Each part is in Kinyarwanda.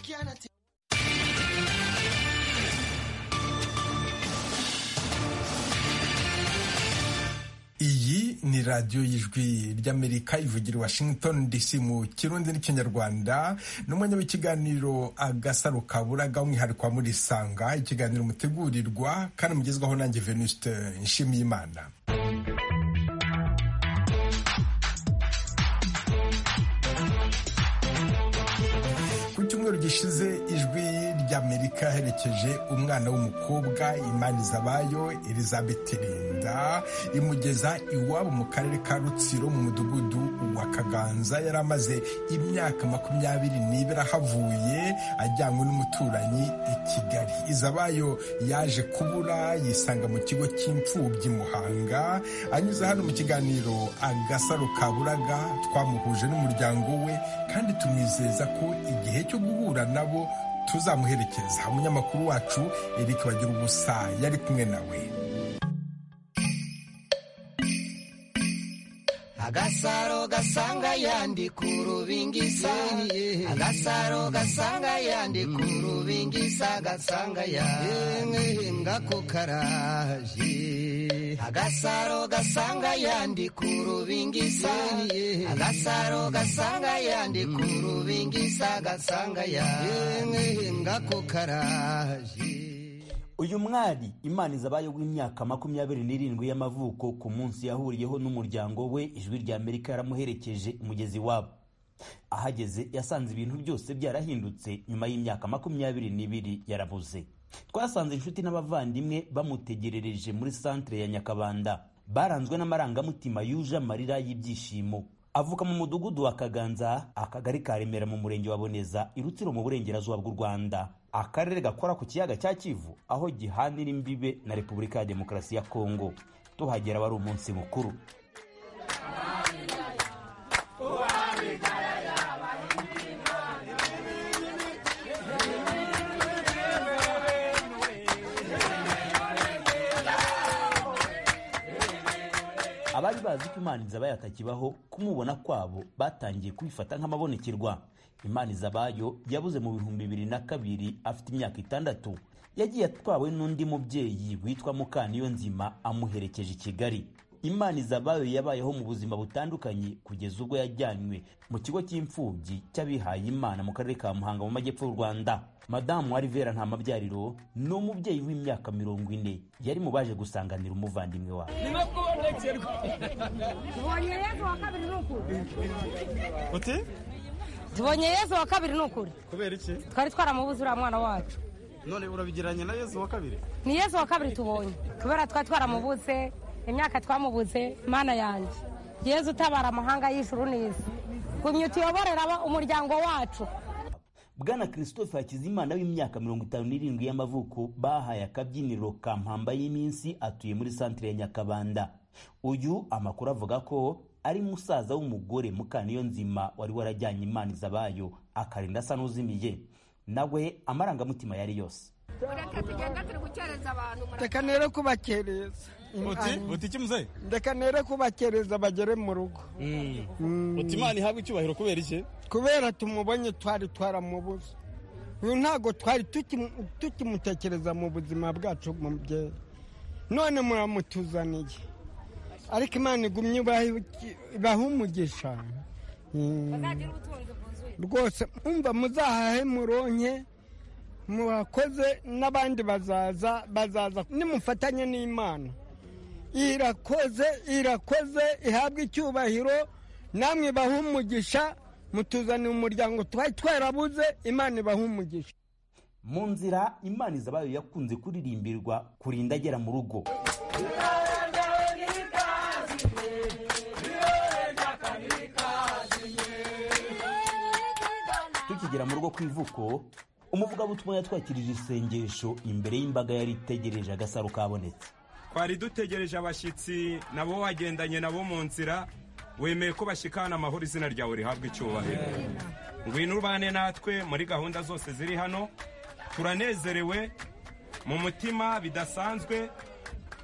Christianity. iyi ni radiyo y'ijwi ry'amerika ivugira i washington dc mu kirundi n'ikinyarwanda n'umwanya w'ikiganiro agasaro kaburaga umwihariko wa murisanga ikiganiro mutegurirwa kandi mugezwaho nanjye venuste nshimiyimana ku cyumweru gishize ijwi ry'amerika herekeje umwana w'umukobwa imana izabayo elizabeth linda imugeza iwabo mu karere ka rutsiro mu mudugudu wa kaganza yari amaze imyaka makumyabiri n'ibiri ahavuye ajyanywe n'umuturanyi i kigali izabayo yaje kubura yisanga mu kigo cy'imfubyi muhanga anyuze hano mu kiganiro agasaro kaburaga twamuhuje n'umuryango we kandi tumwizeza ko igihe cyo guhura nabo tuzamuherekeza umunyamakuru wacu eric bagira ubusa yari kumwe nawe Agasaro gasanga yandi ku rubingisa Agasaro gasanga yandi ku rubingisa gasanga yandi ngako karaje Agasaro gasanga yandi ku rubingisa Agasaro gasanga yandi ku rubingisa gasanga yandi ngako karaje uyu mwari imana izabaye w'imyaka makumyabiri n'irindwi y'amavuko ku munsi yahuriyeho n'umuryango we ijwi rya amerika yaramuherekeje umugezi wabo ahageze yasanze ibintu byose byarahindutse nyuma y'imyaka makumyabiri n'ibiri yarabuze twasanze inshuti n'abavandimwe bamutegerereje muri santere ya nyakabanda baranzwe n'amarangamutima yuje amarira y'ibyishimo avuka mu mudugudu wa kaganza akagari ka remera mu murenge wa boneza irutsiro mu burengerazuba bw'u rwanda akarere gakora ku kiyaga cya kivu aho gihanira imbibe na repubulika ya demokarasi ya kongo tuhagera wari umunsi mukuru abari bazi ko imana izabayo atakibaho kumubona kwabo batangiye kubifata nk'amabonekerwa imana izabayo yabuze mu bihumbi bibiri na kabiri afite imyaka itandatu yagiye atwawe n'undi mubyeyi witwa mukaniyo nzima amuherekeje i kigali imana izabayo yabayeho mu buzima butandukanye kugeza ubwo yajyanywe mu kigo cy'imfubyi cy'abihaye imana mu karere ka muhanga mu majyepfo y'u rwanda madamu warivera nta mabyariro ni umubyeyi w'imyaka mirongo ine yari mu baje gusanganira umuvandimwe wawe uti tubonye yezu wa kabiri ni ukuri kubera iki twari twaramubuze uriya mwana wacu none urabigereranya na yezu wa kabiri ni yezu wa kabiri tubonye kubera twari twaramubuze imyaka twamubuze mana yanjye yezu utabara amahanga y'ijuru n'isi gumya utuyoborera umuryango wacu bwana christophe hakizimana w'imyaka mirongo itanu n'irindwi y'amavuko bahaye akabyiniro ka mpamba y'iminsi atuye muri santire ya nyakabanda uyu amakuru avuga ko ari musaza w'umugore mukaniyo nzima wari warajyanye imana izabayo akarinda asa n'uzimiye nawe amarangamutima yari yose Ureke tugenda turi gukereza abantu reka nere kubakereza uti uti iki muzehe reka nere kubakereza bagere mu rugo uti imana ihabwe icyubahiro kubera iki kubera tumubonye twari twaramubuze uyu ntabwo twari tukimu- tukimutekereza mu buzima bwacu mubyeyi none muramutuzaniye ariko imana igumye ibahe- ibahe umugisha Mm. uzagira ubutunzi bwuzuye rwose umva muzahahe muronke murakoze n'abandi bazaza bazaza nimufatanye n'imana irakoze irakoze ihabwe icyubahiro namwe ibahe umugisha mutuzanira umuryango twari twarabuze imana ibahe umugisha mu nzira imana izabayo yakunze kuririmbirwa kurinda agera mu rugo tukigera mu rugo ku ivuko umuvugabutumwa yatwakirije isengesho imbere y'imbaga yari itegereje agasaro kabonetse twari dutegereje abashyitsi nabo wagendanye nabo mu nzira wemeye ko bashyikana amahoro izina ryawe rihabwa icyubahiro ngwino ubane natwe muri gahunda zose ziri hano turanezerewe mu mutima bidasanzwe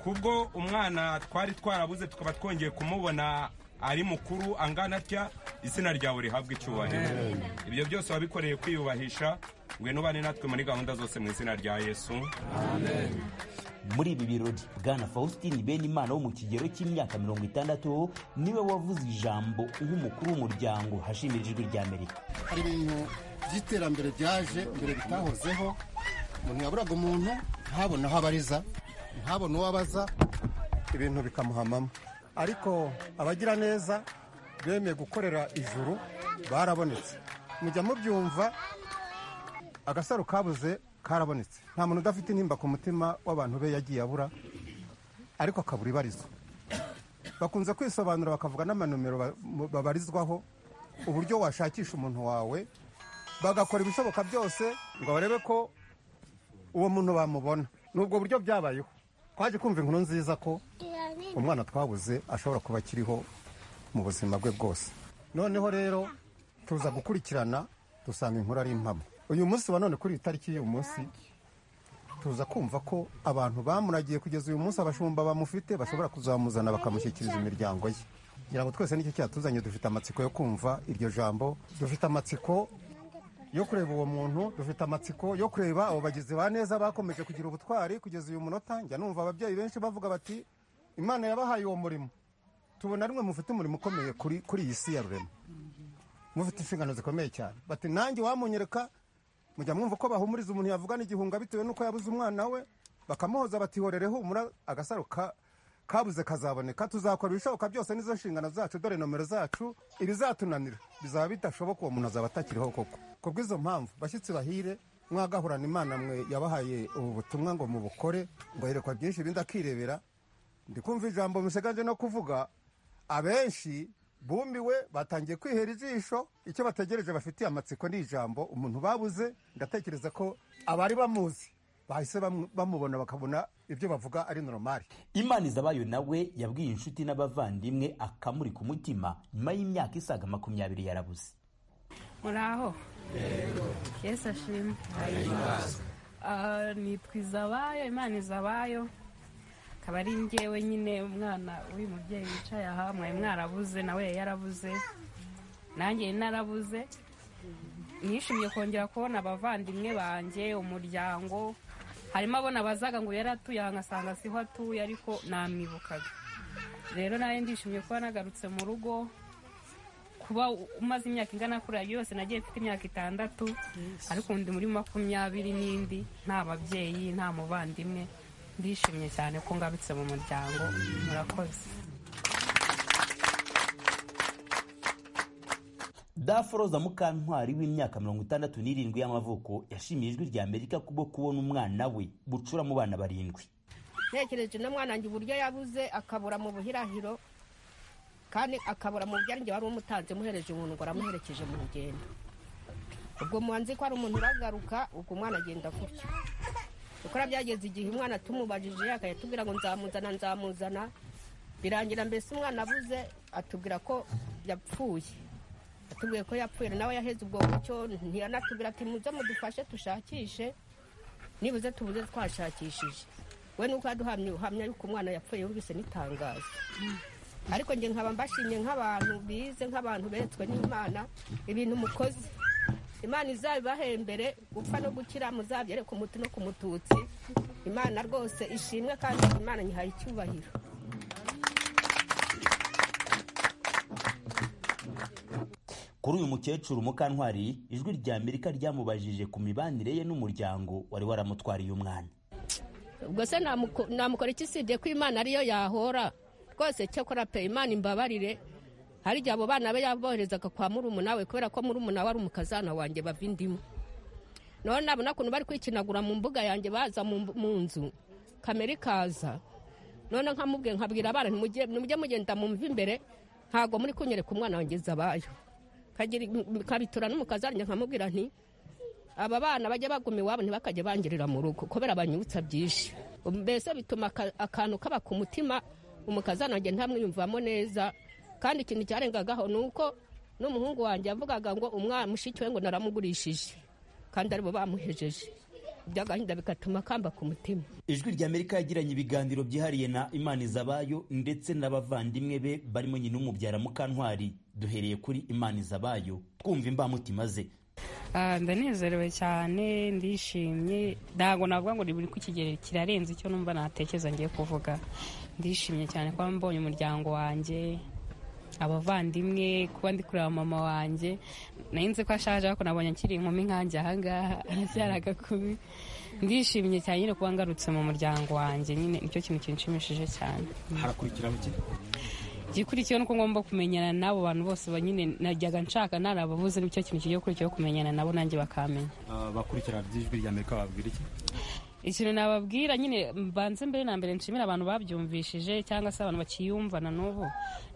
kubwo umwana twari twarabuze tukaba twongeye kumubona ari mukuru angana atya izina ryawe rihabwa icyubahiro ibyo byose wabikoreye kwiyubahisha ngwino ubane natwe muri gahunda zose mu izina rya yesu muri ibi birori bwana faustin benimana wo mu kigero cy'imyaka mirongo itandatu niwe wavuze ijambo nk'umukuru w'umuryango hashimira ijwi rya amerika hari ibintu by'iterambere byaje mbere bitahozeho umuntu yaburaga umuntu ntabone aho abariza ntabone uwo abaza ibintu bikamuhamamo ariko abagira neza bemeye gukorera ijuru barabonetse mujya mubyumva agasaro kabuze karabonetse nta muntu udafite intimba ku mutima w'abantu be yagiye abura ariko akabura ibarizo bakunze kwisobanura bakavuga n'amanomero ba- mu- babarizwaho uburyo washakisha umuntu wawe bagakora ibishoboka byose ngo barebe ko uwo muntu bamubona ni ubwo buryo byabayeho twaje kumva inkuru nziza ko umwana twabuze ashobora kuba akiriho mu buzima bwe bwose noneho rero tuza gukurikirana dusanga inkuru ari impamo uyu munsi wa none kuri iyi tariki y'uyu munsi tuza kumva ko abantu bamuragiye kugeza uyu munsi abashumba bamufite bashobora kuzamuzana bakamushyikiriza imiryango ye kugira ngo twese nicyo cyatuzanye dufite amatsiko yo kumva iryo jambo dufite amatsiko yo kureba uwo muntu dufite amatsiko yo kureba abo bagizi ba neza bakomeje kugira ubutwari kugeza uyu munota njya numva ababyeyi benshi bavuga bati imana yabahaye uwo murimo tubona rimwe mufite umurimo ukomeye kuri kuri iyi si ya rurema mufite inshingano zikomeye cyane bati nanjye wamunyereka mujya mwumva ko bahumuriza umuntu yavugana igihunga bitewe n'uko yabuze umwana we bakamuhoza batihorere humura agasaro ka kabuze kazaboneka tuzakora ibishoboka byose n'izo nshingano zacu dore nomero zacu ibizatunanira bizaba bidashoboka uwo muntu azaba atakiriho koko ku bw'izo mpamvu bashyitsi bahire mwagahorana imana mwe yabahaye ubu butumwa ngo mubukore ngo yerekwa byinshi ibindi akirebera ndi kumva ijambo musigaje no kuvuga abenshi bumiwe batangiye kwihera ijisho icyo bategereje bafitiye amatsiko ni ijambo umuntu babuze ndatekereza ko abari bamuzi bahise bamu- bamubona bakabona ibyo bavuga ari normal imana izabayo nawe yabwiye inshuti n'abavandimwe akamuri ku mutima nyuma y'imyaka isaga makumyabiri yarabuze muraho yesu ashimwe Ah, nitwa izabayo imana izabayo akaba ari njyewe nyine umwana w'uyu mubyeyi wicaye aha mwari mwarabuze nawe yari yarabuze nanjye yari narabuze nishimiye kongera kubona abavandimwe banjye umuryango harimo abona bazaga ngo yari atuye aha ngasanga siho atuye ariko namwibukaga rero nawe ndishimiye kuba nagarutse mu rugo kuba umaze imyaka ingana kuriya yose nagiye mfite imyaka itandatu ariko undi muri makumyabiri n'indi nta babyeyi nta muvandimwe ndishimye cyane ko ngarutse mu muryango murakoze daforoza mukantwari w'imyaka mirongo itandatu n'irindwi y'amavuko yashimiye ijwi rya amerika kubwo kubona umwana we bucura mu bana barindwi ntekereje na mwana wanjye uburyo yabuze akabura mu buhirahiro kandi akabura mu byo wari umutanze muhereje umuntu ngo aramuherekeje mu rugendo ubwo muhanzi ko ari umuntu uragaruka ubwo umwana agenda gutya gukora byageze igihe umwana tumubajije akayatubwira ngo nzamuzana nzamuzana birangira mbese umwana abuze atubwira ko yapfuye atubwiye ko yapfuye nawe yaheze ubwo bucyo ntiyanatubwira ati muze mudufashe dushakishe nibuze tubuze twashakishije we nuko yaduhamye uhamya yuko umwana yapfuye yumvise n'itangazo ariko njye nkaba mbashimye nk'abantu bize nk'abantu beretswe n'imana ibintu mukoze imana izabibahembere gupfa no gukira muzabyere ku muti no ku mututsi imana rwose ishimwe kandi imana nyihaye icyubahiro kuri uyu mukecuru mukantwari ijwi rya amerika ryamubajije ku mibanire ye n'umuryango wari waramutwariye umwana ubwo se namuko- namukora iki usibye ko imana ariyo yahora rwose cyakora pe imana imbabarire hari igihe abo bana be yaboherezaga kwa murumuna we kubera ko murumuna we ari umukazana wanjye bava indimu noneho nabona ukuntu bari kwikinagura mu mbuga yanjye baza mu mbu- mu nzu kamera ikaza none nkamubwiye nkabwira abana ntimujye nimujye mugenda mumve imbere ntabwo muri kunyereka umwana wanjye zabayo kagira kabitura n'umukazana njye nkamubwira nti aba bana bajya baguma iwabo ntibakajya bangirira mu rugo kubera banyibutsa byinshi mbese bituma aka- akantu kaba ku mutima umukazana wanjye ntamwiyumvamo neza kandi ikintu cyarengagaho ni uko n'umuhungu wanjye yavugaga ngo umwana mushiki we ngo naramugurishije kandi aribo bamuhejeje iby'agahinda bigatuma kamba ku mutima ijwi rya amerika yagiranye ibiganiro byihariye na imana izabayo ndetse n'abavandimwe be barimo nyina umubyara mukantwari duhereye kuri imana izabayo twumva imbamutima ze Ah, ndanezerewe cyane ndishimye ntabwo navuga ngo buri ku kigero kirarenze icyo numva natekereza ngiye kuvuga ndishimye cyane kuba mbonye umuryango wanjye abavandimwe kuba ndi kureba mama wanjye nari nzi ko ashaje ariko nabonye akiri inkumi nkanjye ahangaha aracyari agakumi ndishimye cyane nyine kuba ngarutse mu muryango wanjye nyine nicyo kintu kinshimishije cyane harakurikiraho iki igikurikiyeho ni uko ngomba kumenyana n'abo bantu bose ba nyine najyaga nshaka narababuze nicyo kintu kigiye gukurikiyeho kumenyana nabo nanjye bakamenya Ah, bakurikira by'ijwi rya amerika bababwira iki ikintu nababwira nyine mbanze mbere na mbere nshimira abantu babyumvishije cyangwa se abantu bakiyumva na n'ubu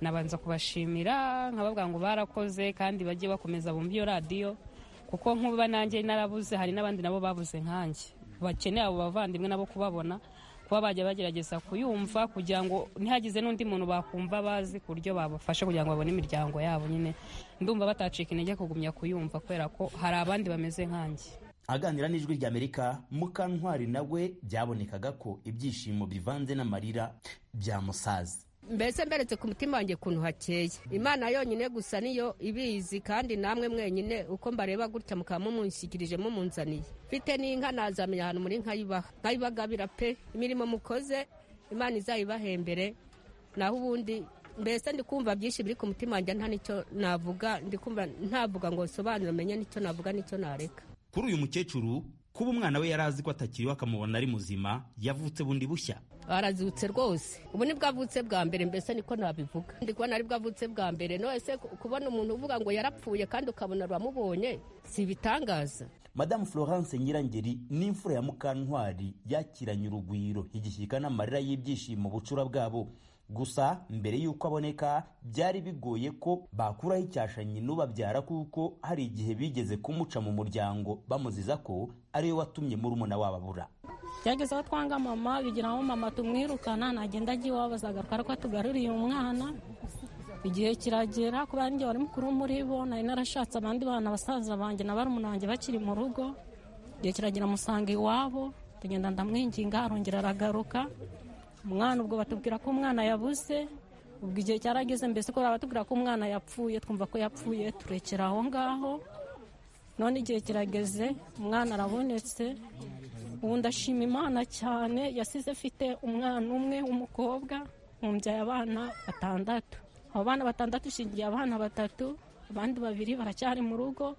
nabanza kubashimira nkababwira ngo barakoze kandi bajye bakomeza bumve iyo radiyo kuko nk'uba nanjye narabuze hari n'abandi nabo babuze nkanjye bakeneye abo bavandimwe nabo kubabona kuba bajya bagerageza kuyumva kugira ngo ntihagize n'undi muntu bakumva bazi ku buryo babafasha kugira ngo babone imiryango yabo nyine ndumva batacika intege kugumya kuyumva kubera ko hari abandi bameze nkanjye aganira n'ijwi rya amerika mukantwari nawe byabonekaga ko ibyishimo bivanze n'amarira byamusaza mbese mberetse ku mutima wanjye ukuntu hakeye imana yonyine gusa niyo ibizi kandi namwe mwenyine uko mbareba gutya mukaba mumunshyikirijemo mumunzaniye mfite n'inka nazamenya ahantu muri nkayibaha nkayibagabira pe imirimo mukoze imana izayibahembere naho ubundi mbese ndi kumva byinshi biri ku mutima wanjye nta n'icyo navuga ndi kumva ntavuga ngo nsobanure menye n'icyo navuga n'icyo nareka kuri uyu mukecuru kuba umwana we yari azi ko atakiriho akamubona ari muzima yavutse bundi bushya arazutse rwose ubu nibwo avutse bwa mbere mbese niko nabivuga ndi kubona aribwo avutse bwa mbere none kubona umuntu uvuga ngo yarapfuye kandi ukabona uramubonye si ibitangaza madamu florence nyirangeri n'imfura ya mukantwari yakiranye urugwiro igishyika n'amarira y'ibyishimo bucura bwabo gusa mbere y'uko aboneka byari bigoye ko bakuraho icyashanyi n'ubabyara kuko hari igihe bigeze kumuca mu muryango bamuziza ko ariwe watumye murumuna wabo abura byageze aho twanga mama bigira aho mama tumwirukana nagenda agiye iwabo agakora ko atugaruriye umwana igihe kiragera kubera njye wari mukuru muri bo nari narashatse abandi bana basaza banjye na barumuna banjye bakiri mu rugo igihe kiragera musanga iwabo tugenda ndamwinginga arongera aragaruka umwana ubwo batubwira ko umwana yabuze ubwo igihe cyarageze mbese ko batubwira ko umwana yapfuye twumva ko yapfuye turekera aho ngaho none igihe kirageze umwana arabonetse ubu ndashima imana cyane yasize afite umwana umwe w'umukobwa mubyaye abana batandatu abo bana batandatu ishingiye abana batatu abandi babiri baracyari mu rugo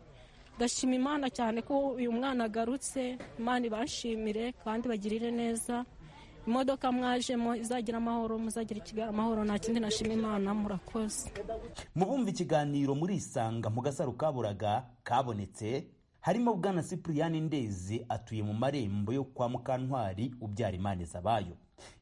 ndashima imana cyane ko uyu mwana agarutse imana ibashimire kandi bagirire neza imodoka mwajemo izagira amahoro muzagira ikigali amahoro nta kindi nashima imana murakoze mubumva ikiganiro murisanga mu gasaro kaburaga kabonetse harimo bwana sipuriyani ndezi atuye mu marembo yo kwa mukantwari ubyara imana izabayo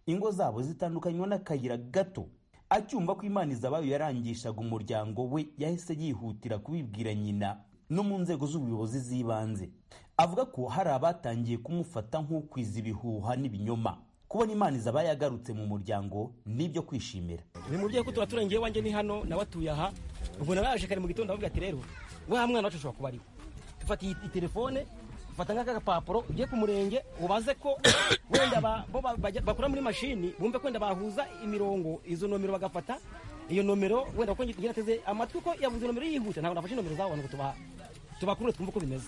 ingo zabo zitandukanywa n'akayira gato acyumva ko imana izabayo yarangishaga umuryango we yahise yihutira kubibwira nyina no mu nzego z'ubuyobozi z'ibanze avuga ko hari abatangiye kumufata nk'ukwiza ibihuha n'ibinyoma kubona imana izabayo yagarutse mu muryango n'ibyo kwishimira ni mubyeyi ko tuba turengeye iwanjye ni hano nawe atuye aha ubu naraje kare mu gitondo avuga ati rero wa mwana wacu ushobora kuba ariwe fata iyi iyi telefone fata nk'aka gapapuro ujye ku murenge ubaze ko wenda ba- bo ba- bajya- bakora muri mashini bumve ko wenda bahuza imirongo izo nomero bagafata iyo nomero wenda kuko njye nateze amatwi ko yavuze nomero yihuse ntabwo nafashe nomero z'abantu ngo tuba tubakure twumve uko bimeze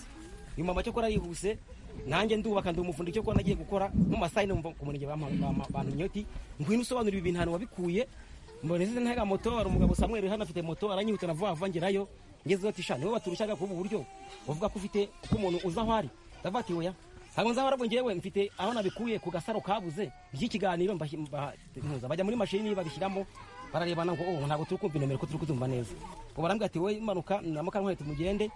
uyu mama cyo akora yihuse nanjye ndubaka ndi umufundi cyo kuba nagiye gukora mu masaha yine numva ku murenge bantumye uti ngwino usobanura ibi bintu ahantu wabikuye mbona izi ntaga moto hari umugabo Samuel hano afite moto aranyihutana vuba vuba ngerayo ngezeho ati shani wowe baturushaga kuba buryo uvuga ko ufite ko umuntu uza aho ari ndavuga ati oya ntabwo nzaba arabwo ngewe mfite aho nabikuye ku gasaro kabuze by'ikiganiro mbashyi- mba- mpuza. bajya muri mashini babishyiramo bararebana ngo oh ntabwo turi kumva inomero ko turi kutumva neza ngo barambwira ati wowe manuka na mukankwete mugende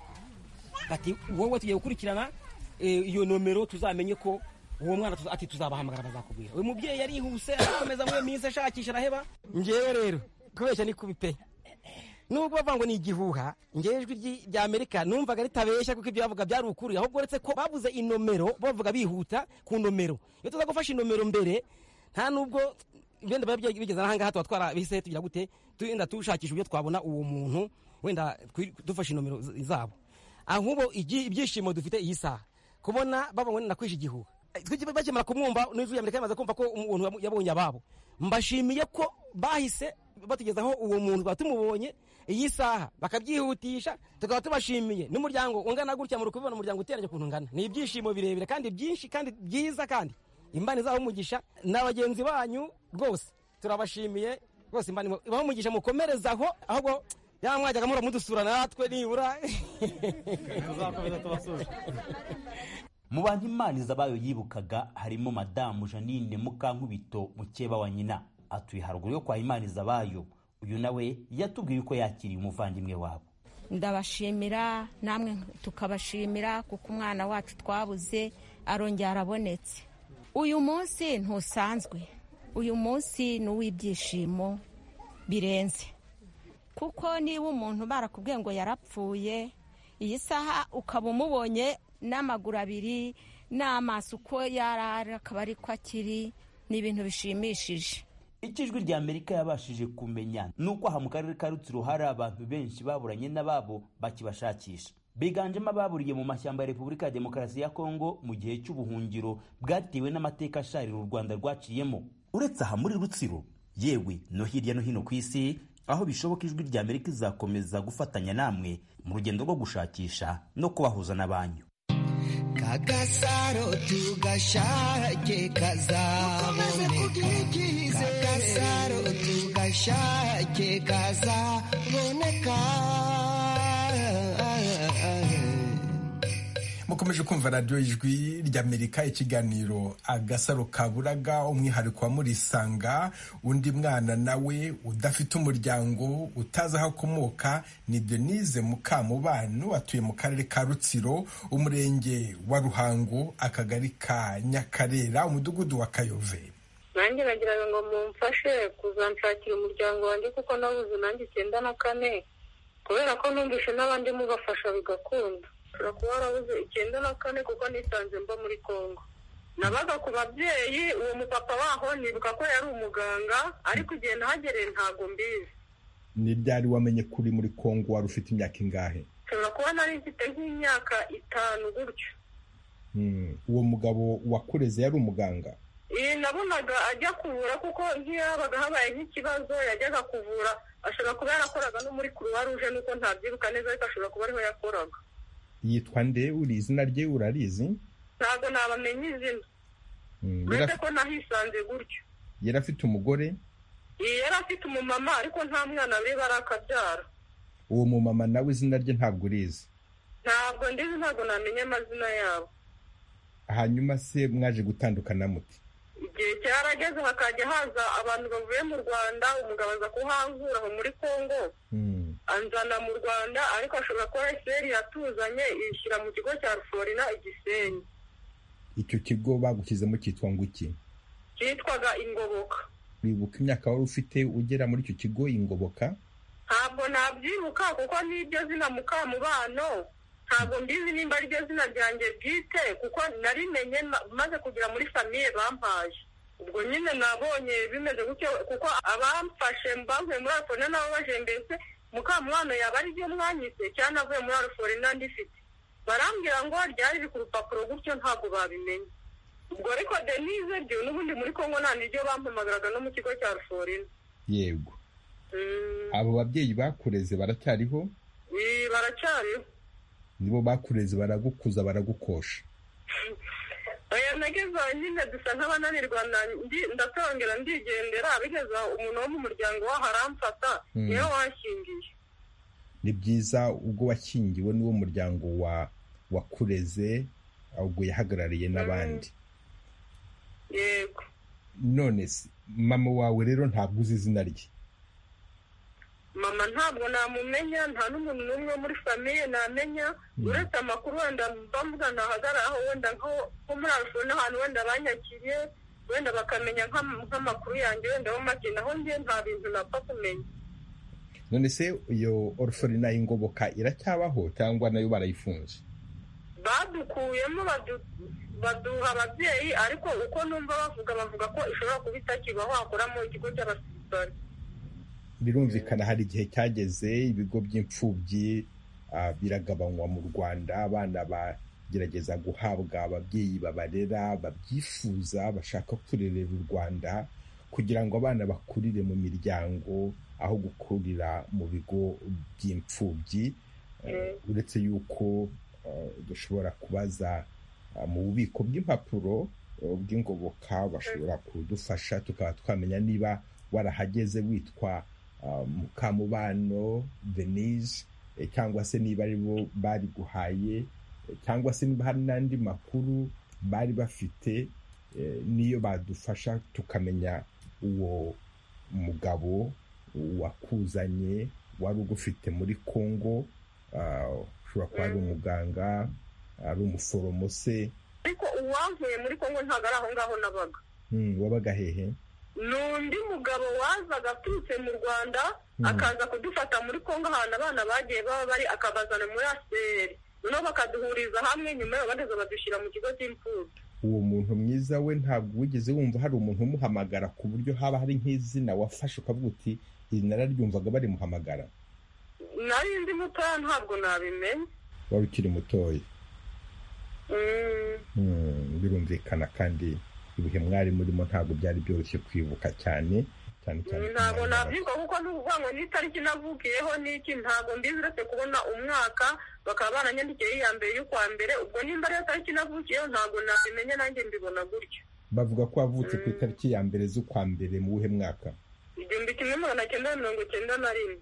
ati wowe tugiye gukurikirana eh, iyo nomero tuzamenye ko uwo mwana tuza- ati tuzabahamagara bazakubwira uyu mubyeyi yarihuse arakomeza muri iyo minsi ashakisha araheba ngewe rero kubeshya ni kubi pe nubwo bavuga ngo ni igihuha ngewe ijwi ry'i- rya amerika numvaga ritabeshya kuko ibyo bavuga byari ukuri ahubwo uretse ko babuze inomero bavuga bihuta ku nomero iyo tuza gufasha inomero mbere nta nubwo wenda biba bya- bigeze n'ahangaha tuba twarabise tugira gute wenda dushakisha uburyo twabona uwo muntu wenda twi- dufashe inomero z- zabo ahubo igi- ibyishimo dufite iyi saha kubona babonye nakwishe igihuha Eh, twiki- bakimara kumwumva n'ijwi ya amerika yamaze kumva ko umuntu yabonye ababo mbashimiye ko bahise batugezaho uwo muntu tuba tumubonye iyi saha bakabyihutisha tukaba tubashimiye n'umuryango ungana gutya muri kubibona umuryango uteranye ukuntu ungana ni ibyishimo birebire kandi byinshi kandi byiza kandi imana izaha umugisha na bagenzi banyu rwose turabashimiye rwose imana ibaha umugisha mukomerezaho ahubwo yamwajyaga muhora mudusura natwe nibura tuzakomeza tubasuze mu bantu imana izabayo yibukaga harimo madamu janine mukankubito mukeba wa nyina atuye haruguru yo kwa imana izabayo uyu nawe yatubwiye ko yakiriye umuvandimwe wabo ndabashimira namwe tukabashimira kuko umwana wacu twabuze arongera arabonetse uyu munsi ntusanzwe uyu munsi ni uw'ibyishimo birenze kuko niba umuntu barakubwiye ngo yarapfuye iyi saha ukaba umubonye n'amaguru abiri n'amaso uko yarara akaba ari ko akiri ni ibintu bishimishije icyo ijwi rya amerika yabashije kumenya ni uko aha mu karere ka rutsiro hari abantu benshi baburanye n'ababo bakibashakisha biganjemo ababuriye mu mashyamba ya repubulika ya demokarasi ya kongo mu gihe cy'ubuhungiro bwatewe n'amateka asharira u rwanda rwaciyemo uretse aha muri rutsiro yewe no hirya no hino ku isi aho bishoboka ijwi rya amerika izakomeza gufatanya namwe mu rugendo rwo gushakisha no kubahuza n'abanyu kagasaro tugashake kazaboneka kagasaro tugashake kazaboneka mukomeje kumva radiyo ijwi ry'amerika ikiganiro agasaro kaburaga umwihariko wa murisanga undi mwana nawe udafite umuryango utazi aho akomoka ni denise mukamubano atuye mu karere ka rutsiro umurenge wa ruhango akagari ka nyakarera umudugudu wa kayove nanjye nagira ngo mumfashe kuzanshakira umuryango wanjye kuko nabuze nanjye icyenda na kane kubera ko numvise n'abandi mubafasha bigakunda ushobora kuba warabuze icyenda na kane kuko nisanze mba muri congo nabaga ku babyeyi uwo mupapa waho nibuka ko yari umuganga ariko igihe nahagereye ntabwo mbizi ni ryari wamenye kuri muri kongo wari ufite imyaka ingahe nshobora kuba nari mfite nk'imyaka itanu gutyo uwo mugabo wakureze yari umuganga iyi nabonaga ajya kuvura kuko nk'iyo habaga habaye nk'ikibazo yajyaga kuvura ashobora kuba yarakoraga no muri kuruwa ruje nuko ntabyibuka neza ariko ashobora kuba ariho yakoraga yitwa nde uri izina rye urarizi ntabwo nabamenye izina uretse ko nahisanze gutyo yari afite umugore yari afite umumama ariko nta mwana we barakabyara uwo mumama nawe izina rye ntabwo urizi ntabwo ndizi ntabwo namenya amazina yabo hanyuma se mwaje gutandukana muti igihe cyarageze hakajya haza abantu bavuye mu rwanda umugabo aza kuhankura aho muri congo anzana mu rwanda ariko ashobora kuba eseri yatuzanye ishyira mu kigo cya ruforina igisenyi icyo kigo bagushyizemo cyitwa ngo iki cyitwaga ingoboka wibuka imyaka wari ufite ugera muri icyo kigo ingoboka ntabwo nabyibuka kuko n'iryo zina mukamubano ntabwo mbizi nimba ariryo zina ryanjye bwite kuko narimenye maze kugera muri famiye bampaye ubwo nyine nabonye bimeze gutyo kuko abamfashe mbavuye muri arufone nabo bajembetse mukamwana yaba ari ryo mwanyise cyangwa avuye muri arufone ndifite barambwira ngo ryari riri ku rupapuro gutyo ntabwo babimenye ubwo ariko denise byo n'ubundi muri kongo nta niryo bampamagaraga no mu kigo cya arufone yego abo babyeyi bakureze baracyariho baracyariho nibo bakureze baragukuza baragukosha aya nageze aho nyine dusa nk'abananirwa ndatongera ndigendera bigeze umuntu wo mu muryango waho aramfata niwe washingiye ni byiza ubwo wakingiwe n'uwo muryango wa wakureze ubwo yahagarariye n'abandi yego none se mama wawe rero ntabwo uzi izina rye mama ntabwo namumenya nta n'umuntu n'umwe muri famiye namenya uretse amakuru wenda mbavuga ntahagararaho wenda nko muri arufone ahantu wenda banyakiriye wenda bakamenya nk'amakuru yanjye wenda make naho njye nta bintu napfa kumenya none se iyo orufone y'ingoboka iracyabaho cyangwa nayo barayifunze badukuyemo baduha ababyeyi ariko uko numva bavuga bavuga ko ishobora kuba itakibaho hakoramo ikigo cy'abasirikare birumvikana hari igihe cyageze ibigo by'imfubyi biragabanywa mu rwanda abana bagerageza guhabwa ababyeyi babarera babyifuza bashaka kurerera u rwanda kugira ngo abana bakurire mu miryango aho gukurira mu bigo by'imfubyi Eh, uretse yuko eh, dushobora kubaza eh, mu bubiko bw'impapuro eh, bw'ingoboka bashobora kudufasha tukaba twamenya niba warahageze witwa eh, mukamubano venise eh, cyangwa se niba ari bo bari guhaye eh, cyangwa se niba hari n'andi makuru bari bafite eh, niyo badufasha tukamenya uwo mugabo wakuzanye wari ugufite muri kongo ah, ushobora kuba ari umuganga ari umuforomo se ariko uwankuye muri kongo ntabwo ari aho ngaho nabaga hmm, wabaga hehe ni undi mugabo wazaga aturutse mu rwanda akaza kudufata muri kongo ahantu abana bagiye baba bari akabazana muri aseri noneho bakaduhuriza hamwe nyuma yaho bageze badushyira mu kigo cy'imfubyi uwo muntu mwiza we ntabwo wigeze wumva hari umuntu umuhamagara ku buryo haba hari nk'izina wafashe ukavuga uti iri nararyumvaga barimuhamagara nari ndi mutoya ntabwo nabimenye wari ukiri mutoya Mm, Hmm, birumvikana kandi ibihe mwari murimo ntabwo byari byoroshye kwibuka cyane cyane cyane ku ntabwo mwana bato. nabyibuka kuko ni ukuvuga ngo n'itariki navukiyeho n'iki ntabwo mbizi uretse kubona umwaka bakaba baranyandikiyeho iya mbere y'ukwa mbere ubwo nimba ariyo tariki navukiyeho ntabwo nabimenye nanjye mbibona gutyo bavuga ko wavutse ku itariki ya mbere z'ukwa mbere mu wuhe mwaka igihumbi kimwe magana cyenda mirongo cyenda na rimwe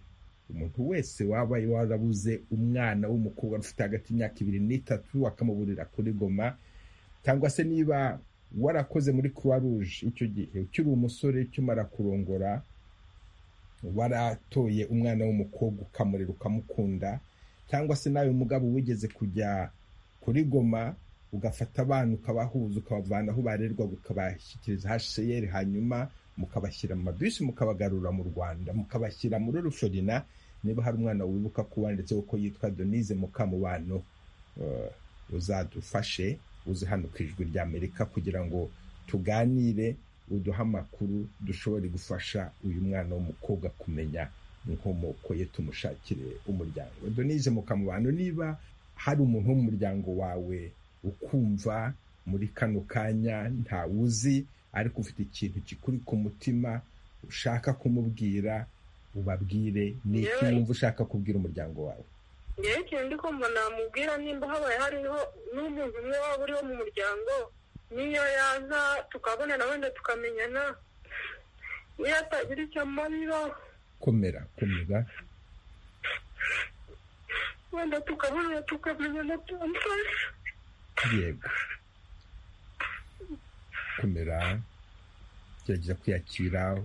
umuntu wese waba warabuze umwana w'umukobwa ufite hagati y'imyaka ibiri n'itatu akamuburira kuri goma cyangwa se niba warakoze muri croix rouge icyo gihe ukiri umusore ukimara kurongora waratoye umwana w'umukobwa ukamurera ukamukunda cyangwa se nawe mugabo wigeze kujya kuri goma ugafata abana ukabahuza ukabavana aho barerwaga ukabashyikiriza hcr hanyuma mukabashyira mu mabisi mukabagarura mu rwanda mukabashyira muri ruferina niba hari umwana wibuka ko wanditseho ko yitwa denise mukamubano eh, uzadufashe uze hano ku ijwi rya amerika kugira ngo tuganire uduhe amakuru dushobore gufasha uyu mwana w'umukobwa kumenya inkomoko ye tumushakire umuryango denise mukamubano niba hari umuntu wo mu muryango wawe ukumva muri kano kanya ntawuzi ariko ufite ikintu kikuri ku mutima ushaka kumubwira ubabwire ni iki Yewe. wumva ushaka kubwira umuryango wawe ngewe ikintu ndi kumva namubwira nimba habaye hariho n'umuntu umwe waba uriho mu muryango n'iyo yaza tukabonana wenda tukamenyana niyo atagira icyo amarira komera komera wenda tukabonana tukamenyana byamfasha yego komera gerageza kwiyakira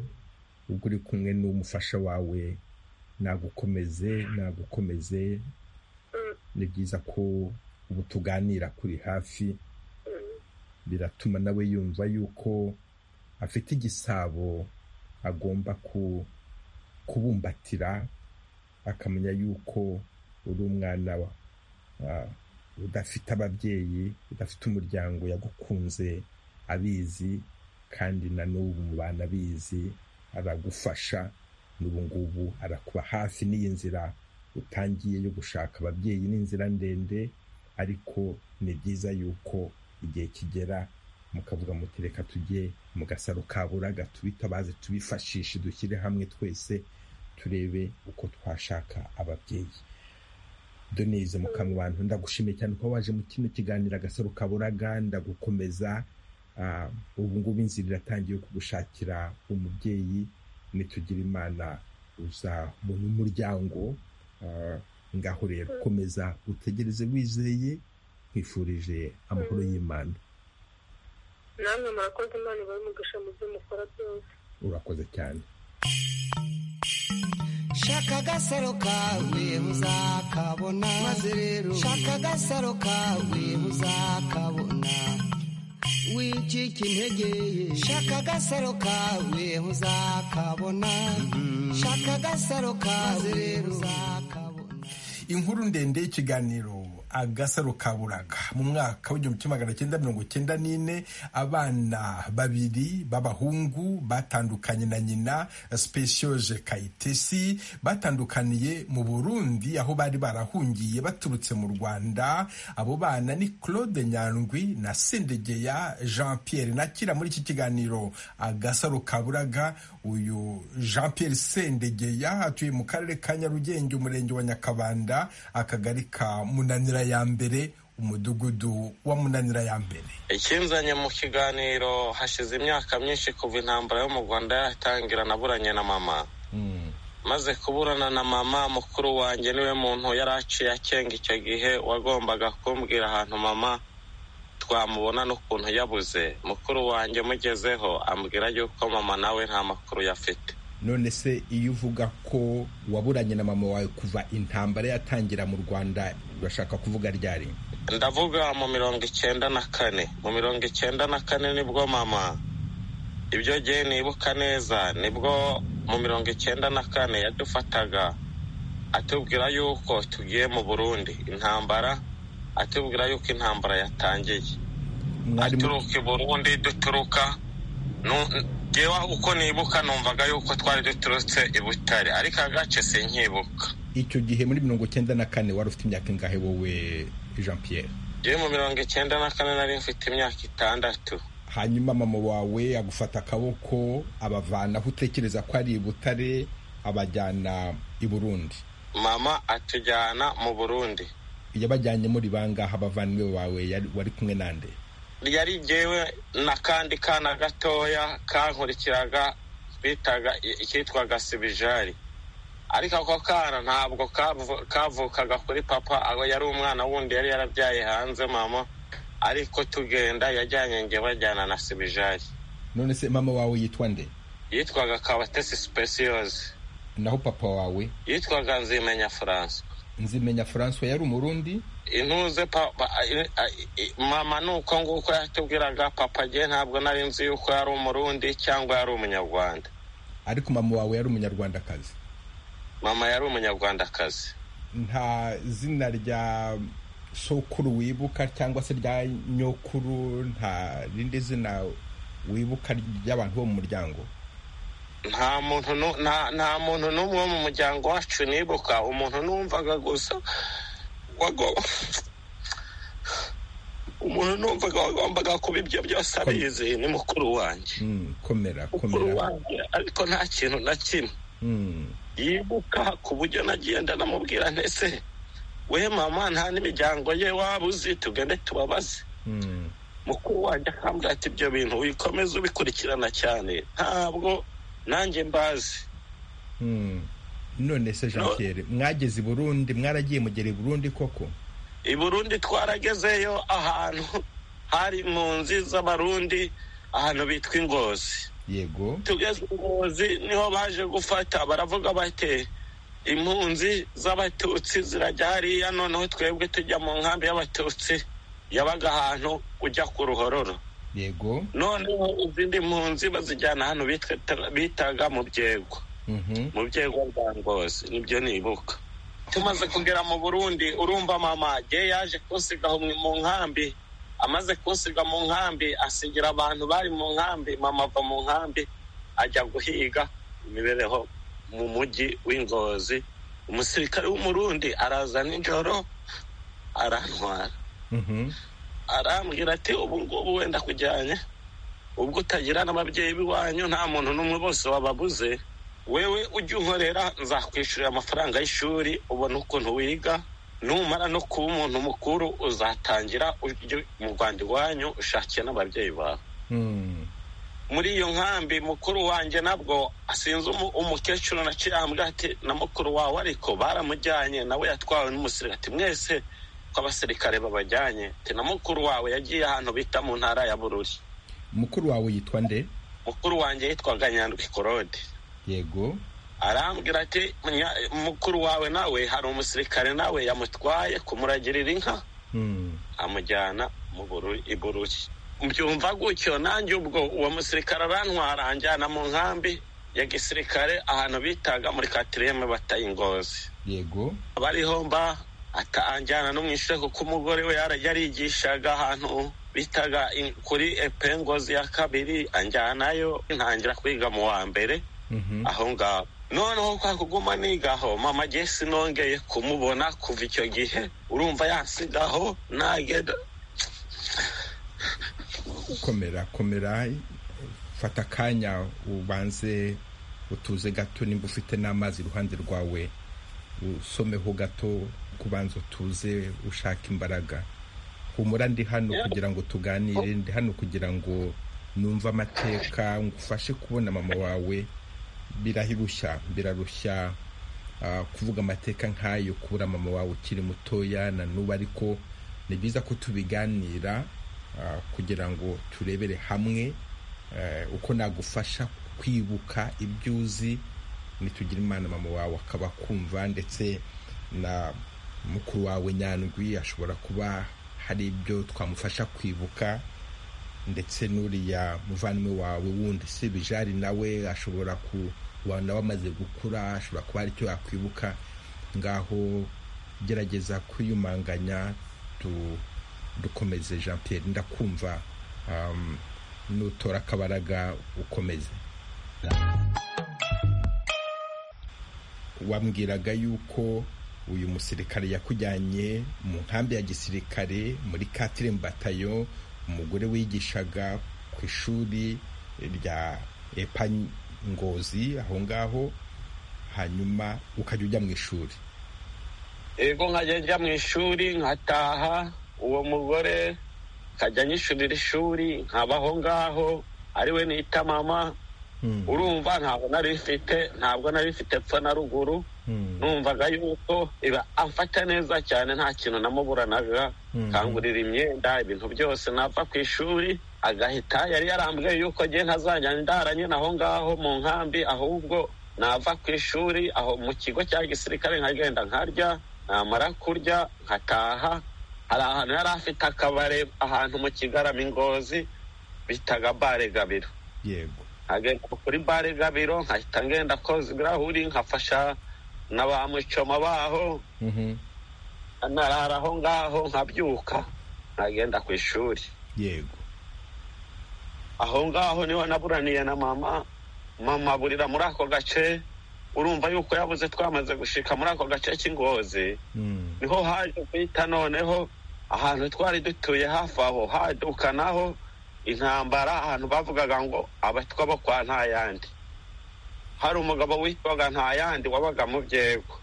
ubwo uri kumwe n'umufasha wawe nagukomeze nagukomeze ni byiza ko ubu tuganira kuri hafi biratuma nawe yumva yuko afite igisabo agomba ku- kubumbatira akamenya yuko uri umwana wa ah, udafite ababyeyi udafite umuryango yagukunze abizi kandi na n'ubu mubana abizi aragufasha n'ubu ngubu arakuba hafi n'iyi nzira utangiye yo gushaka ababyeyi ni inzira ndende ariko ni byiza yuko igihe kigera mukavuga muti reka tujye mu gasaro ka buraga tubitabaze tubifashishe dushyire hamwe twese turebe uko twashaka ababyeyi doneze mu kanwa abantu ndagushimiye cyane ko waje mu kino kiganiro agasaro kaburaga ndagukomeza Ah, ubu ngubu inzira iratangiye yo kugushakira umubyeyi nitugira imana uzabona umuryango Ah, ngaho rero komeza utegereze wizeye nkwifurije amahoro y'imana namwe murakoze imana ibahe umugisha mu byo mukora byose urakoze cyane shaka agasaro kawe uzakabona maze rero shaka agasaro kawe uzakabona wicika intege ye shaka agasaro kawe uzakabona shaka agasaro kawe uzakabona inkuru ndende y'ikiganiro agasaro kaburaga mu mwaka w'igihumbi kimwe magana cyenda mirongo cyenda n'ine abana babiri b'abahungu batandukanye na nyina specioje kayitesi batandukaniye mu burundi aho bari barahungiye baturutse mu rwanda abo bana ni claude nyandwi na sendegeya jean pierre nakira muri iki kiganiro agasaro kaburaga uyu jean pierre sendegeya atuye mu karere ka nyarugenge umurenge wa nyakabanda akagari ka munanira ya mbere umudugudu wa munanira ya mbere ikinzanye mu kiganiro hashize imyaka myinshi kuva intambara yo mu rwanda yatangira naburanye na mama maze kuburana na mama mukuru wanjye niwe muntu yari aciye akenga icyo gihe wagombaga kumbwira ahantu mama twamubona n'ukuntu yabuze mukuru wanjye mugezeho ambwira yuko mama nawe nta makuru yafite none se iyo uvuga ko waburanye na mama wawe kuva intambara yatangira mu rwanda urashaka kuvuga ryari ndavuga mu mirongo icyenda na kane mu mirongo icyenda na kane nibwo mama ibyo gihe nibuka neza nibwo mu mirongo icyenda na kane yadufataga atubwira yuko tugiye mu burundi intambara atubwira yuko intambara yatangiye aturuka i burundi duturuka ngewe uko nibuka numvaga yuko twari duturutse i butare ariko agace sinkibuka icyo gihe muri mirongo icyenda na kane wari ufite imyaka ingahe wowe jean pierre ngewe mu mirongo icyenda na kane nari mfite imyaka itandatu hanyuma mama wawe agufata akaboko abavana aho utekereza ko ari i butare abajyana i burundi mama atujyana mu burundi yabajyanyemo ribangaha abavandimwe bawe wari kumwe nande yari jyewe n'akandi kana gatoya kankurikiraga bitaga ikitwaga sibijari ariko ako kana ntabwo kavukaga kuri papa aho yari umwana wundi yari yarabyaye hanze mama ariko tugenda yajyanye nge bajyana na sibijari none se mama wawe yitwa nde yitwaga kabatesi sipesiyoze naho papa wawe yitwaga nzimenya furanswa nzimenya francois yari umurundi intuze papa mama ni uko nguko yatubwiraga papa ge ntabwo nari nzi yuko yari umurundi cyangwa yari umunyarwanda ariko mama wawe yari umunyarwandakazi mama yari umunyarwandakazi nta zina rya sokuru wibuka cyangwa se rya nyokuru nta rindi zina wibuka ry'abantu bo mu muryango nta muntu nta muntu n'umwe wo mu muryango wacu nibuka umuntu numvaga gusa umuntu numvaga wagombaga kuba ibyo byose abizi ni mukuru wanjye komera mukuru wanjye ariko nta kintu na kimwe yibuka ku buryo nagenda namubwira ntese we mama nta n'imiryango ye waba uzi tugende tubabaze mukuru wanjye akambwira ati ibyo bintu wikomeze ubikurikirana cyane ntabwo nanjye mbazi none se jean pierre mwageze i burundi mwaragiye mugera i burundi koko i burundi twaragezeyo ahantu hari impunzi z'abarundi ahantu bitwa ingozi yego tugeze ingozi niho baje gufata baravuga bate impunzi z'abatutsi zirajya hariya noneho twebwe tujya mu nkambi y'abatutsi yabaga ahantu ujya ku ruhororo yego noneho izindi mpunzi bazijyana hano bitaga mu byego mu byego bwa ngozi nibyo nibuka tumaze kugera mu burundi urumva mama ye yaje kunsiga mu nkambi amaze kunsiga mu nkambi asigira abantu bari mu nkambi mama ava mu nkambi ajya guhiga imibereho mu mujyi w'ingozi umusirikare w'umurundi araza nijoro arantwara arambwira ati ubu ngubu wenda kujyanye ubwo utagira n'ababyeyi b'iwanyu nta muntu n'umwe bose wababuze wewe ujya unkorera nzakwishyurira amafaranga y'ishuri ubona ukuntu wiga numara no kuba umuntu mukuru uzatangira mu rwanda iwanyu ushakiye n'ababyeyi bawe muri iyo nkambi mukuru wanjye nabwo asinze umukecuru na ati na mukuru wawe ariko baramujyanye nawe yatwawe n'umusirikati mwese ko abasirikare babajyanye na mukuru wawe yagiye ahantu bita mu ntara ya bururi mukuru wawe yitwa nde mukuru wanjye yitwaga nyandwi korode yego arambwira ati mukuru wawe nawe hari umusirikare nawe yamutwaye kumuragirira inka amujyana i bururi mbyumva gutyo nanjye ubwo uwo musirikare arantwara anjyana mu nkambi ya gisirikare ahantu bitaga muri katiriyeme bataye ingozi yego abariho mba atanjyana no mu ishuri kuko umugore we yarigishaga ahantu bitaga in- kuri epengozi ya kabiri anjyanayo ntangira kwiga mu wa mbere aho ngaho noneho kwa kuguma nigaho mama agiye sinongeye kumubona kuva icyo gihe urumva yansigaho nagenda komera komera fata akanya ubanze utuze gato nimba ufite n'amazi iruhande rwawe usomeho gato kubanza utuze ushaka imbaraga humura ndi hano kugira ngo tuganire ndi hano kugira ngo numve amateka ngufashe kubona mama wawe birarushya birarushya ah, kuvuga amateka nk'ayo kubura mama wawe ukiri mutoya na n'ubu ariko ni byiza ko tubiganira ah, kugira ngo turebere hamwe eh, uko nagufasha kwibuka ibyo uzi nitugira imana mama wawe akaba akumva ndetse na mukuru wawe nyandwi ashobora kuba hari ibyo twamufasha kwibuka ndetse n'uriya muvandimwe wawe wundi si bijari nawe ashobora kuba nawe amaze gukura ashobora kuba hari icyo yakwibuka ngaho gerageza kwiyumanganya tu- dukomeze jean pierre ndakumva um, nutora akabaraga ukomeze wambwiraga yuko uyu musirikare yakujyanye mu nkambi ya gisirikare muri katiremu batayo umugore wigishaga ku ishuri rya epa ngozi aho ngaho hanyuma ukajya ujya mu ishuri yego nkajya njya mu ishuri nkataha uwo mugore nkajya nyishurira ishuri nkaba aho ngaho ari we nita mama urumva ntabwo nari mfite ntabwo nari mfite epfo na ruguru numvaga yuko iba amfata neza cyane nta kintu namuburanaga Mhm. kangurira imyenda ibintu byose nava ku ishuri agahita yari yarambwiye yuko ngiye ntazajya ndaranye aho ngaho mu nkambi ahubwo nava ku ishuri aho mu kigo cya gisirikare nkagenda nkarya namara kurya nkataha hari ahantu yari afite akabare ahantu mu kigarama ingozi bitaga bare gabiro yego nkagenda kuri bare gabiro nkahita ngenda koza ibirahuri nkafasha na ba mucoma baho narara aho ngaho nkabyuka nkagenda ku ishuri yego aho ngaho niho naburaniye na mama mama aburira muri ako gace urumva yuko yabuze twamaze gushika muri ako gace k'ingozi niho haje guhita noneho ahantu twari dutuye hafi aho haduka naho intambara ahantu bavugaga ngo abatwa bo kwa ntayandi hari umugabo witwaga ntayandi wabaga mu byego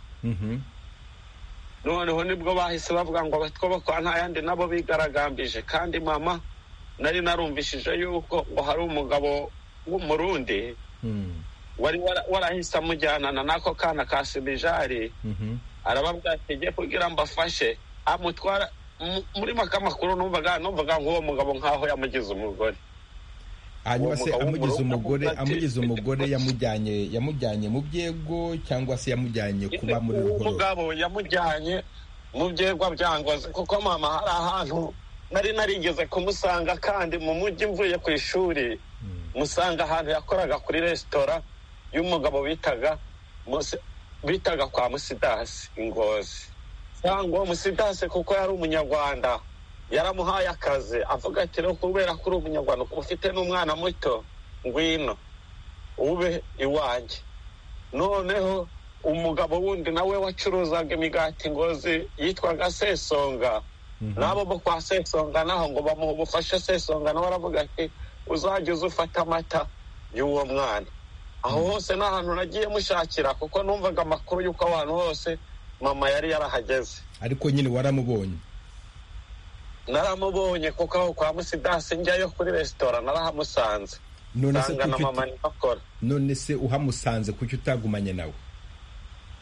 noneho nibwo bahise bavuga ngo abatwa bo kwa ntayandi nabo bigaragambije kandi mama nari narumvishije yuko ngo hari umugabo w'umurundi wari wara- warahise amujyanana n'ako kana ka sibijari arababwira ati njye kugira ngo afashe amutwara mu- muri make amakuru numvaga numvaga nk'uwo mugabo nk'aho yamugize umugore hanyuma Uwo se mugabo amugize w'umugore umugore avuga ati, amugize umugore yamujyanye yamujyanye mu byego cyangwa se yamujyanye kuba muri uwo ruhurura mugabo yamujyanye mu byegwa bya ngozi kuko mama hari ahantu nari narigeze kumusanga kandi mu mujyi mvuye ku ishuri musanga ahantu yakoraga kuri resitora y'umugabo bitaga Musi- bitaga kwa musidasi ingozi cyangwa musidasi kuko yari umunyarwanda yaramuhaye akazi avuga ati no kubera ko uri umunyarwanda kuba ufite n'umwana muto ngwino ube iwanjye noneho umugabo wundi nawe wacuruzaga imigati ngozi yitwaga sesonga n'abo bo kwa sesonga naho ngo bamuha ubufasha sesonga nawe aravuga ati uzajya uza ufata amata y'uwo mwana aho hose ni ahantu nagiye mushakira kuko numvaga amakuru y'uko abantu hose mama yari yarahageze ariko nyine waramubonye naramubonye kuko aho kwa musidasi njyayo kuri resitora narahamusanze none se nsanga na kuki mama niho akora none se uhamusanze kuki utagumanye nawe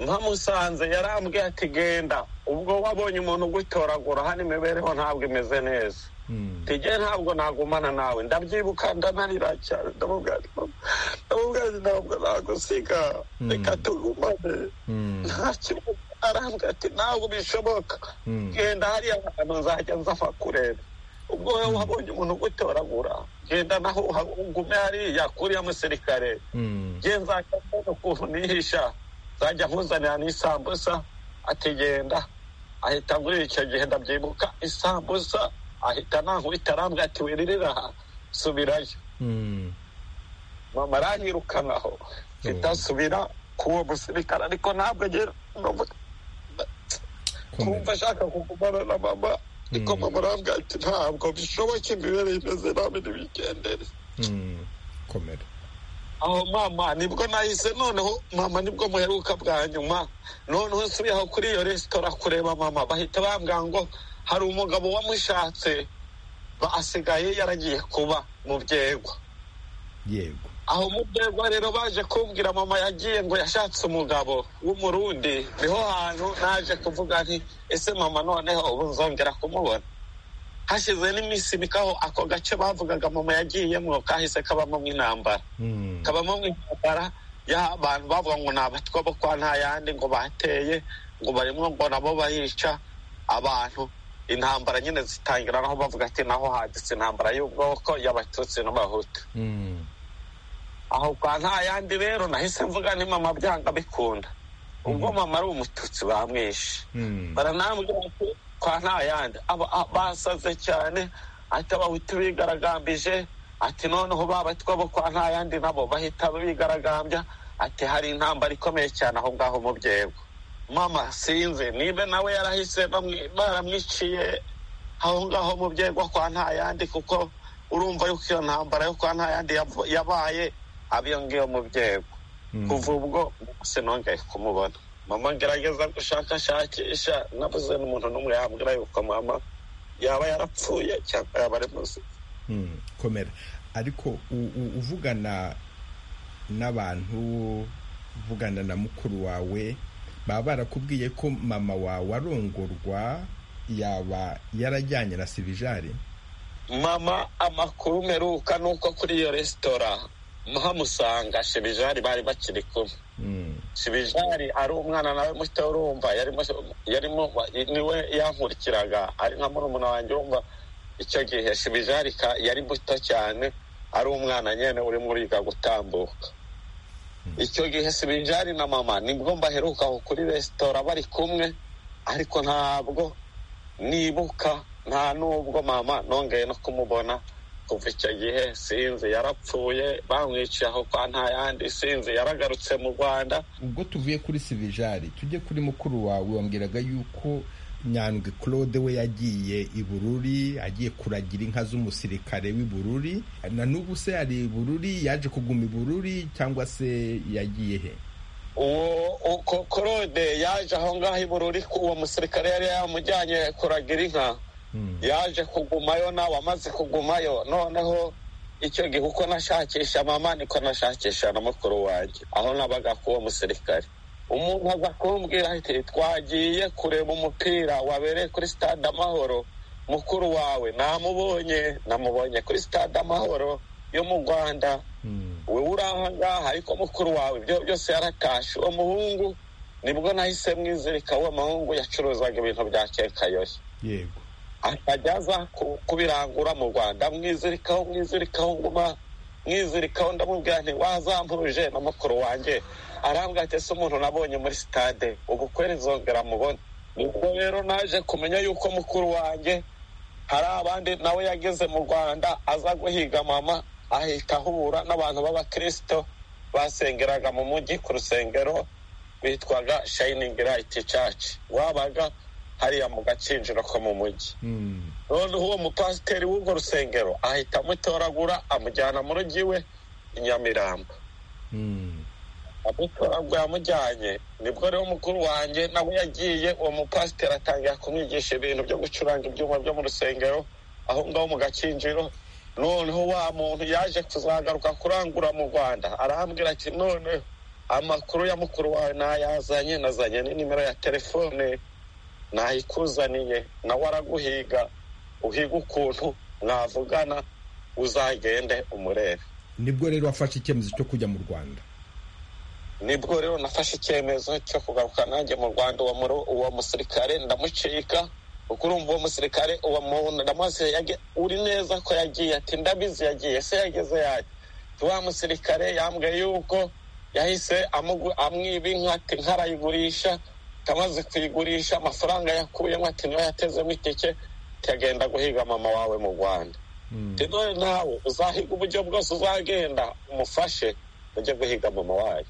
nkamusanze yarambwiye ati genda ubwo wabonye umuntu ugutoragura hano imibereho ntabwo imeze neza tujye ntabwo nagumana nawe ndabyibuka ndanarira cyane ndamubwira ati, "Mama, ndamubwira ati ntabwo nagusiga reka tugumane nta kibazo arambwira ati ntabwo bishoboka genda hariya hantu nzajya nzava kureba ubwo wowe wabonye umuntu ugutoragura genda naho uha- ugume hariya kuriya musirikare ngenza ukuntu nihisha zajya nkuzanira n'isambusa atigenda ahita muri icyo gihe ndabyibuka isambusa ahita nankubita arambwira ati wiririra aha subirayo mama aranyirukanaho mpita nsubira ku uwo musirikare ariko ntabwo agera kumva ashaka kugumana na mama ariko mama arambwira ati ntabwo bishoboka imibereho imeze nabi ntibigendere komera aho mama nibwo nahise noneho mama nibwo muheruka bwa nyuma noneho nsubiye aho kuri iyo resitora kureba mama bahita bambwira ngo hari umugabo wamushatse ba- asigaye yaragiye kuba mu byegwa yego aho mu byegwa rero baje kumbwira mama yagiye ngo yashatse umugabo w'umurundi niho hantu naje kuvuga nti ese mama noneho ubu nzongera kumubona hashize n'iminsi mikaho ako gace bavugaga mama yagiyemwo kahise kabamo intambara kabamo mu intambara y'abantu bavuga ngo ni abatwa bo kwa nta yandi ngo bateye ngo barimo ngo nabo bayica abantu intambara nyine zitangira naho bavuga ati naho haditse intambara y'ubwoko y'abatutsi n'abahutu aho kwa nta yandi rero nahise mvuga ni mama byanga bikunda ubwo mama ari umututsi bamwishe baranambwira ati kwa nta yandi Aba- a- basaze cyane ati abahutu bigaragambije ati noneho ba batwa bo kwa nta yandi nabo bahita bigaragambya ati hari intambara ikomeye cyane aho ngaho mu byego mama sinzi niba nawe yarahise bamwi- baramwiciye aho ngaho mu byego kwa nta yandi kuko urumva yuko iyo ntambara yo kwa nta yandi yav- yabaye abiyo ngiyo mu byego kuva ubwo sinongeye kumubona mama ngerageza gushakashakisha nabuze n'umuntu n'umwe yambwira yuko mama yaba yarapfuye cyangwa yaba ari muzima Mm, komera ariko u- u- uvugana n'abantu uvugana na mukuru wawe baba barakubwiye ko mama wawe arongorwa yaba yarajyanye na sibijari mama amakuru meruka ni uko kuri iyo resitora muhamusanga shibijari bari bakiri kumwe shibijari ari umwana nawe muto urumva yarimo yarimo niwe yankurikiraga ari nka murumuna wanjye urumva icyo gihe shibijari ka- yari muto cyane ari umwana nyine urimo uriga gutambuka icyo gihe sibijari na mama nibwo mbaheruka aho kuri resitora bari kumwe ariko ntabwo nibuka nta nubwo mama nongeye no kumubona kuva icyo gihe sinzi yarapfuye bamwiciye aho kwa nta yandi sinzi yaragarutse mu rwanda ubwo tuvuye kuri sibijari tujye kuri mukuru wawe wambwiraga yuko nyandwi claude we yagiye i bururi agiye kuragira inka z'umusirikare w'i bururi na n'ubu se ari i bururi yaje kuguma i bururi cyangwa se yagiye he uwo uko korode yaje aho ngaho i bururi ku- uwo musirikare yari yamujyanye kuragira inka yaje kugumayo nawe amaze kugumayo noneho icyo gihe uko nashakisha mama niko nashakisha na mukuru wanjye aho nabaga k'uwo musirikare umuntu aza kumbwira ati twagiye kureba umupira wabereye kuri stade amahoro mukuru wawe namubonye namubonye kuri stade amahoro yo mu rwanda we uri aha ngaha ariko mukuru wawe ibyo byose yaratashe uwo muhungu nibwo nahise mwizirika uwo muhungu yacuruzaga ibintu bya kekayoyi yego akajya aza ku- kubirangura mu rwanda mwizirikaho mwizirikaho nguma mwizirikaho ndamubwira nti wazampuje na mukuru wanjye arambwira ati ese umuntu nabonye muri sitade ubukwe rizongera mubone nibwo rero naje kumenya yuko mukuru wanjye hari abandi nawe yageze mu rwanda aza guhiga mama ahita ahura n'abantu b'abakirisito basengeraga mu mujyi ku rusengero bitwaga shayiningi rayiti caci wabaga hariya mu gakinjiro ko mu mujyi noneho uwo mupasiteri w'urwo rusengero ahita amutoragura amujyana mu rugo iwe i nyamirambo amutoragura yamujyanye nibwo rero mukuru wanjye nawe yagiye uwo mupasiteri atangira kumwigisha ibintu byo gucuranga ibyuma byo mu rusengero aho ngaho mu gakinjiro noneho wa muntu yaje kuzagaruka kurangura mu rwanda arambwira ati noneho amakuru ya mukuru wawe nayazanye nazanye n'inimero ya telefone nayikuzaniye nawe araguhiga uhiga ukuntu mwavugana uzagende umurebe nibwo rero wafashe icyemezo cyo kujya mu rwanda nibwo rero nafashe icyemezo cyo kugaruka nanjye mu rwanda uwo muru- uwo musirikare ndamucika kuko urumva uwo musirikare uwo muntu ndamuzi uri neza ko yagiye ati ndabizi yagiye se yageze yaje wa musirikare yambwiye yuko yahise amugu- amwiba inka ati nkarayigurisha amaze kuyigurisha amafaranga yakuyemo ati niyo yatezemo itike ikagenda guhiga mama wawe mu rwanda rero nawe uzahiga uburyo bwose uzagenda umufashe ujye guhiga mama wawe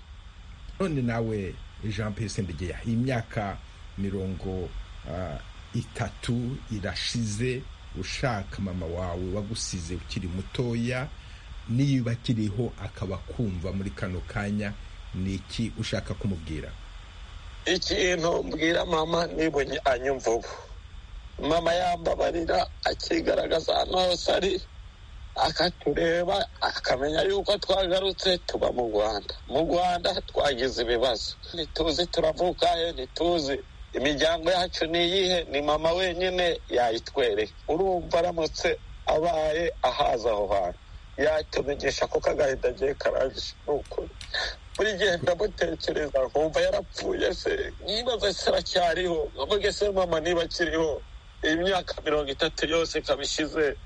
none nawe jean pierre sendegeya imyaka mirongo ah, itatu irashize ushaka mama wawe wagusize ukiri mutoya niba akiriho akaba kumva muri kano kanya ni iki ushaka kumubwira ikintu mbwira mama niba anyumva ubu mama yambabarira akigaragaza ahantu hose ari akatureba akamenya yuko twagarutse tuba mu rwanda mu rwanda twagize ibibazo ntituzi turavuka he ntituzi imiryango yacu ni iyihe ni mama wenyine yayitwereka urumva aramutse abaye ahaza aho hantu yatumenyesha kuko agahinda agiye karangije ni ukuri buri gihe ndamutekereza nkumva yarapfuye se nibaza se aracyariho nkavuge se mama niba akiriho iyi myaka mirongo itatu yose ikaba ishize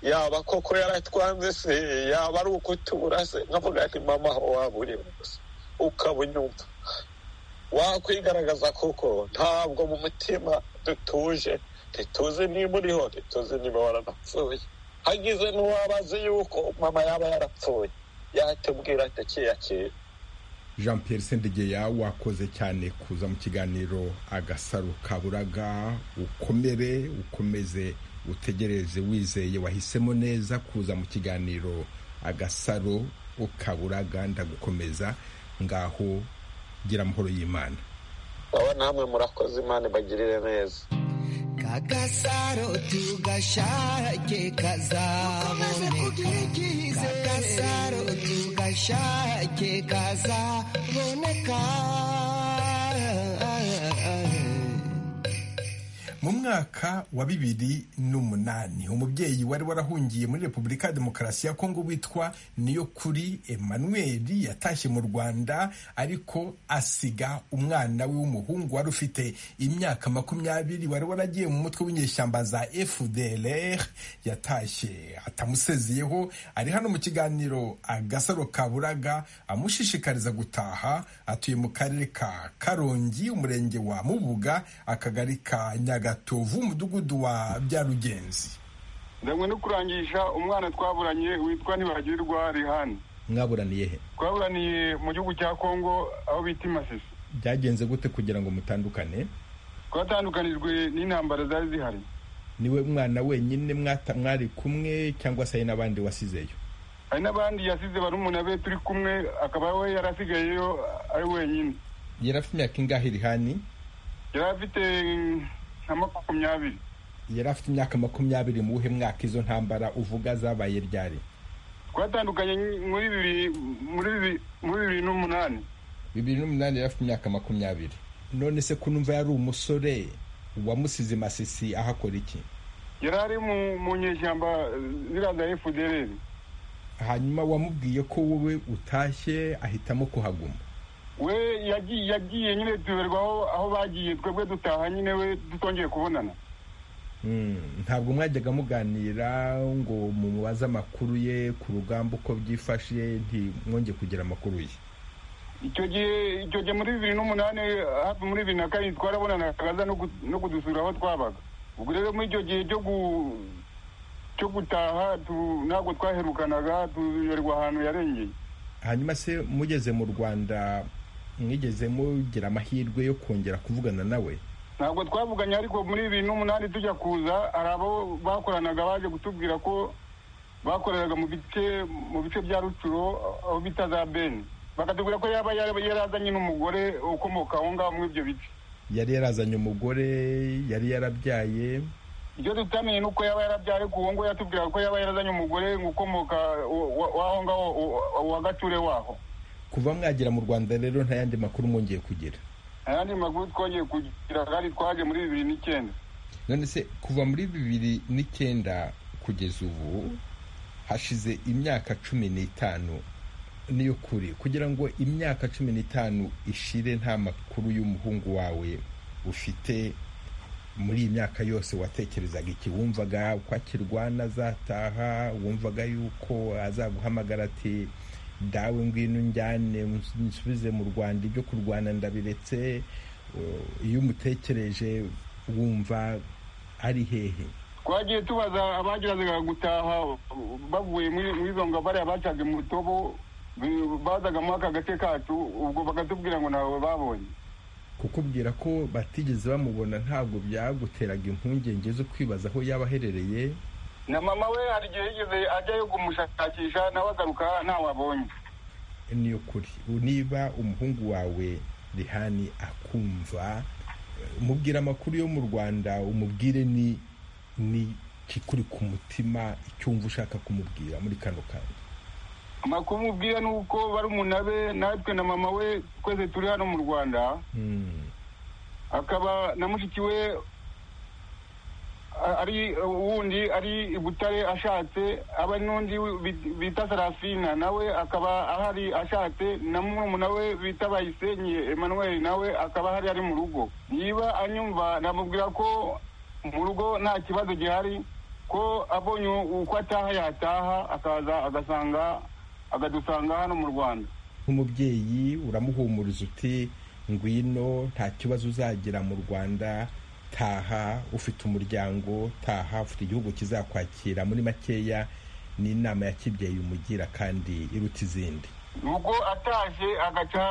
yaba koko yaratwanze se yaba ari ukutubura se nkavuga nti mama aho waba uri hose ukaba unyumva wakwigaragaza kuko ntabwo mu mutima dutuje ntituzi niba uriho ntituzi niba waranapfuye hagize n'uwaba azi yuko mama yaba yarapfuye yatubwira ati akiyakira jean pierre sendegeya wakoze cyane kuza mu kiganiro agasaro kaburaga ukomere ukomeze utegereze wizeye wahisemo neza kuza mu kiganiro agasaro ukaburaga ndagukomeza ngaho gira amahoro y'imana baba namwe murakoze imana ibagirire neza kagasaro tugashake kazaboneka kagasaro tugashake kazaboneka mu mwaka wa bibiri n'umunani umubyeyi wari warahungiye muri repubulika ya demokarasi ya kongo witwa niyokuri emmanuel yatashye mu rwanda ariko asiga umwana we w'umuhungu wari ufite imyaka makumyabiri wari waragiye mu mutwe w'inyeshyamba za fdlr yatashye atamusezeyeho ari hano mu kiganiro agasaro kaburaga amushishikariza gutaha atuye mu karere ka karongi umurenge wa mubuga akagari ka nyaga gatovu umudugudu wa byarugenzi ndamwe no kurangisha umwana twaburanye witwa ntibagirwa rihani mwaburaniye he twaburaniye mu gihugu cya kongo aho bita i masisi byagenze gute kugira ngo mutandukane twatandukanijwe n'intambara zari zihari niwe mwana wenyine mwata- mwari kumwe cyangwa se hari n'abandi wasizeyo hari n'abandi yasize barumuna be turi kumwe akaba we yari asigayeyo ari wenyine yari afite imyaka ingahe rihani yari afite nka makumyabiri yari afite imyaka makumyabiri mu buhe mwaka izo ntambara uvuga zabaye ryari twatandukanye muri bibiri muri bibiri muri bibiri n'umunani bibiri n'umunani yari afite imyaka makumyabiri none se kunumva yari umusore wamusize masisi ahakora iki yari ari mu- mu nyeshyamba ziriya za efudereri hanyuma wamubwiye ko wowe utashye ahitamo kuhaguma we yagiye yagiye nyine tuberwa aho aho bagiye twebwe dutaha nyine we tutongeye kubonana Mm, ntabwo mwajyaga muganira ngo mumubaze amakuru ye ku rugamba uko byifashe ntimwonge kugira amakuru ye icyo gihe icyo gihe muri bibiri n'umunani hafi muri bibiri na karindwi twarabonanaga aza no ku- no kudusura aho twabaga ubwo rero muri icyo gihe cyo gu cyo gutaha tu- ntabwo twaherukanaga tuberwa ahantu yarengeye hanyuma se mugeze mu rwanda mwigeze mugira amahirwe yo kongera kuvugana nawe ntabwo twavuganye ariko muri bibiri n'umunani tujya kuza hari abo bakoranaga baje kutubwira ko bakoreraga mu bice mu bice bya rucuro aho bita za beni bakatubwira ko yaba yaba yarazanye n'umugore ukomoka aho ngaho muri ibyo bice yari yarazanye umugore yari yarabyaye ibyo tutamenye ni uko yaba yarabyaye ku uwo ngo yatubwiraga ko yaba yarazanye umugore ukomoka wa- wa- w'aho ngaho wa- wa- wa gature waho kuva mwagera mu rwanda rero nta yandi makuru mwongeye kugira ayandi makuru twongeye kugira kandi twaje muri bibiri n'icyenda none se kuva muri bibiri n'icyenda kugeza ubu hashize imyaka cumi n'itanu niyo kuri kugira ngo imyaka cumi n'itanu ishire nta makuru y'umuhungu wawe ufite muri iyi myaka yose watekerezaga iki wumvaga ko akirwana azataha wumvaga yuko azaguhamagara ati dawe ngwino njyane nsubize mu rwanda ibyo kurwana ndabiretse iyo umutekereje wumva ari hehe twagiye tubaza abagerazaga gutaha bavuye muri muri izo ngabo bariya bacaga mutobo bazaga muri aka gace kacu ubwo bakatubwira ngo ntawe babonye kukubwira ko batigeze bamubona ntabwo byaguteraga impungenge zo kwibaza aho yaba aherereye na mama we hari igihe yigeze ajyayo kumushakisha nawe agaruka ntawabonye ni ukuri niba umuhungu wawe rihani akumva mubwira amakuru yo mu rwanda umubwire ni ni ikikuri ku mutima icyumva ushaka kumubwira muri kano kanya amakuru umubwira ni uko barumuna be natwe na mama we twese turi hano mu rwanda akaba na mushiki we ari uwundi ari i butare ashatse aba n'undi bita sarafina nawe akaba ahari ashatse na murumuna we bita bayisenyi emmanuel nawe akaba ahari ari mu rugo niba anyumva namubwira ko mu rugo nta kibazo gihari ko abonye uko ataha yataha akaza agasanga akadusanga hano mu rwanda nk'umubyeyi uramuhumuriza uti ngwino nta kibazo uzagira mu rwanda taha ufite umuryango taha ufite igihugu kizakwakira muri makeya ni inama ya kibyeyi umugira kandi iruta izindi ubwo ataje agaca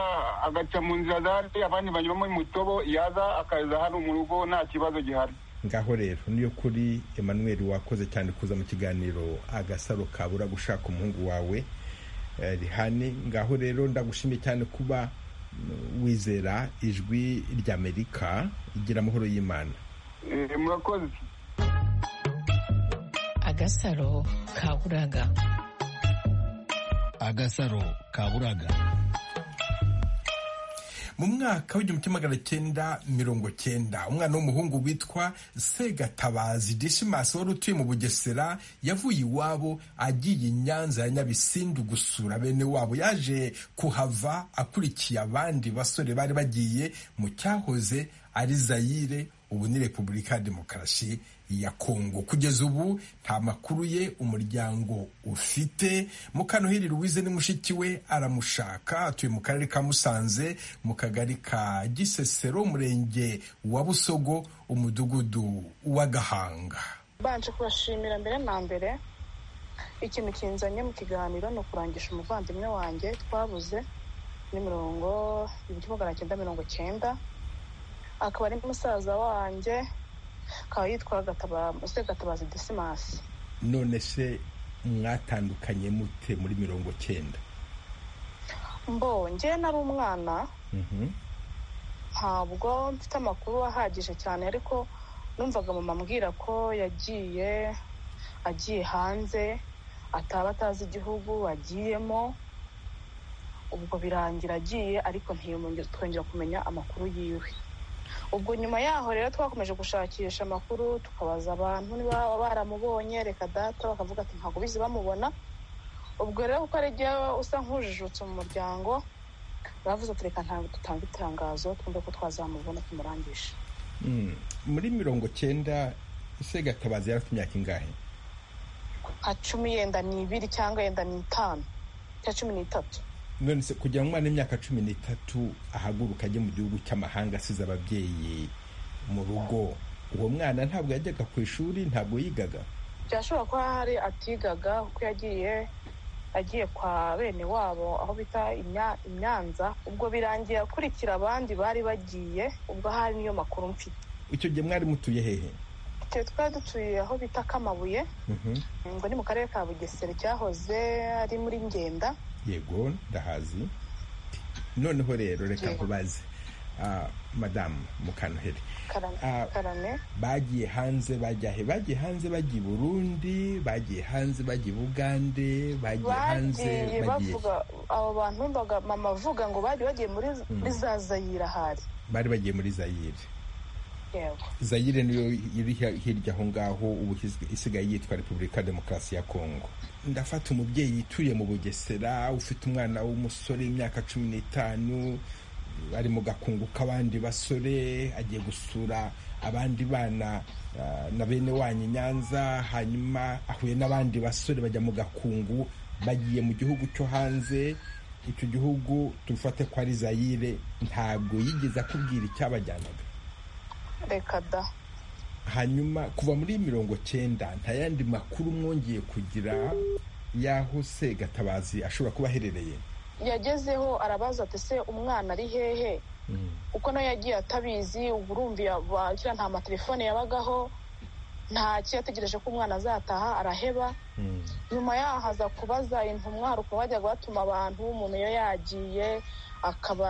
agaca mu nzira zari abandi banyuramo mutobo yaza akaza hano mu rugo nta kibazo gihari ngaho rero niyo kuri emmanuel wakoze cyane kuza mu kiganiro agasaro kabura gushaka umuhungu wawe rihane ngaho rero ndagushimiye cyane kuba wizera ijwi ry'amerika igira amahoro y'imana murakoze agasaro kaburaga agasaro kaburaga mu mwaka w'igihumbi kimwe magana cyenda mirongo cyenda umwana w'umuhungu witwa segatabazi desimasi wari utuye mu bugesera yavuye iwabo agiye i nyanza ya nyabisindu gusura bene wabo yaje kuhava akurikiye abandi basore bari bagiye mu cyahoze ari zayire ubu ni repubulika ya demokarasi ya kongo kugeza ubu nta makuru ye umuryango ufite mukanuhiri louise ni mushiki we aramushaka atuye mu karere ka musanze mu kagari ka gisesero umurenge wa busogo umudugudu w'agahanga mbanje kubashimira mbere na mbere ikintu kinzanye mu kiganiro ni ukurangisha umuvandimwe wanjye twabuze ni mirongo ibihumbi magana cyenda mirongo cyenda akaba ari musaza wanjye akaba yitwa gatabazi desimasi none se mwatandukanye mute muri mirongo cyenda mbo njye nari umwana ntabwo mfite amakuru ahagije cyane ariko numvaga mama ambwira ko yagiye agiye hanze ataba atazi igihugu agiyemo ubwo birangira agiye ariko twongera kumenya amakuru yiwe ubwo nyuma yaho rero twakomeje gushakisha amakuru tukabaza abantu niba baramubonye reka data bakavuga ati ntabwo bizi bamubona ubwo rero kuko ari jya usa nk'ujijutse mu muryango bavuze ati reka ntabwo dutanga itangazo twumve ko twazamubona tumurangisha muri mirongo cyenda ise gatabazi yari afite imyaka ingahe nka cumi yenda n'ibiri cyangwa yenda n'itanu cyangwa cumi n'itatu none se kugira ngo umwana w'imyaka cumi n'itatu ahaguruka ajye mu gihugu cy'amahanga asize ababyeyi mu rugo uwo mwana ntabwo yajyaga ku ishuri ntabwo yigaga byashobora kuba hari atigaga kuko yagiye agiye kwa bene wabo aho bita imyanza ubwo birangiye akurikira abandi bari bagiye ubwo ahari niyo makuru mfite icyo gihe mwari mutuye hehe twe twari dutuye aho bita kamabuye ngo ni mu karere ka bugesera cyahoze ari muri ngenda yego ndahazi noneho rero reka nkubaze madamu mukanoheri bagiye hanze bajya he bagiye hanze bagiye burundi bagiye hanze bagiye bugande bagiye hanze bagiye abo bantu mama avuga ngo bari bagiye muri za zayire ahari bari bagiye muri zayire zayire niyo iri hirya aho ngaho ubu isigaye yitwa repubulika demokarasi ya kongo ndafata umubyeyi utuye mu bugesera ufite umwana w'umusore w'imyaka cumi n'itanu ari mu gakungu k'abandi basore agiye gusura abandi bana na bene wanyu nyanza hanyuma ahuye n'abandi basore bajya mu gakungu bagiye mu gihugu cyo hanze icyo gihugu dufate ko ari zayire ntabwo yigeze akubwira icyabajyanaga reka da hanyuma kuva muri mirongo cyenda nta yandi makuru mwongeye kugira y'aho se gatabazi ashobora kuba aherereye yagezeho arabaza ati se umwana ari hehe kuko nawe yagiye atabizi ubu urumva bakira nta matelefone yabagaho nta kiyategereje ko umwana azataha araheba nyuma yaho aza kubaza intumwa hari ukuntu bajyaga batuma abantu umuntu iyo yagiye akaba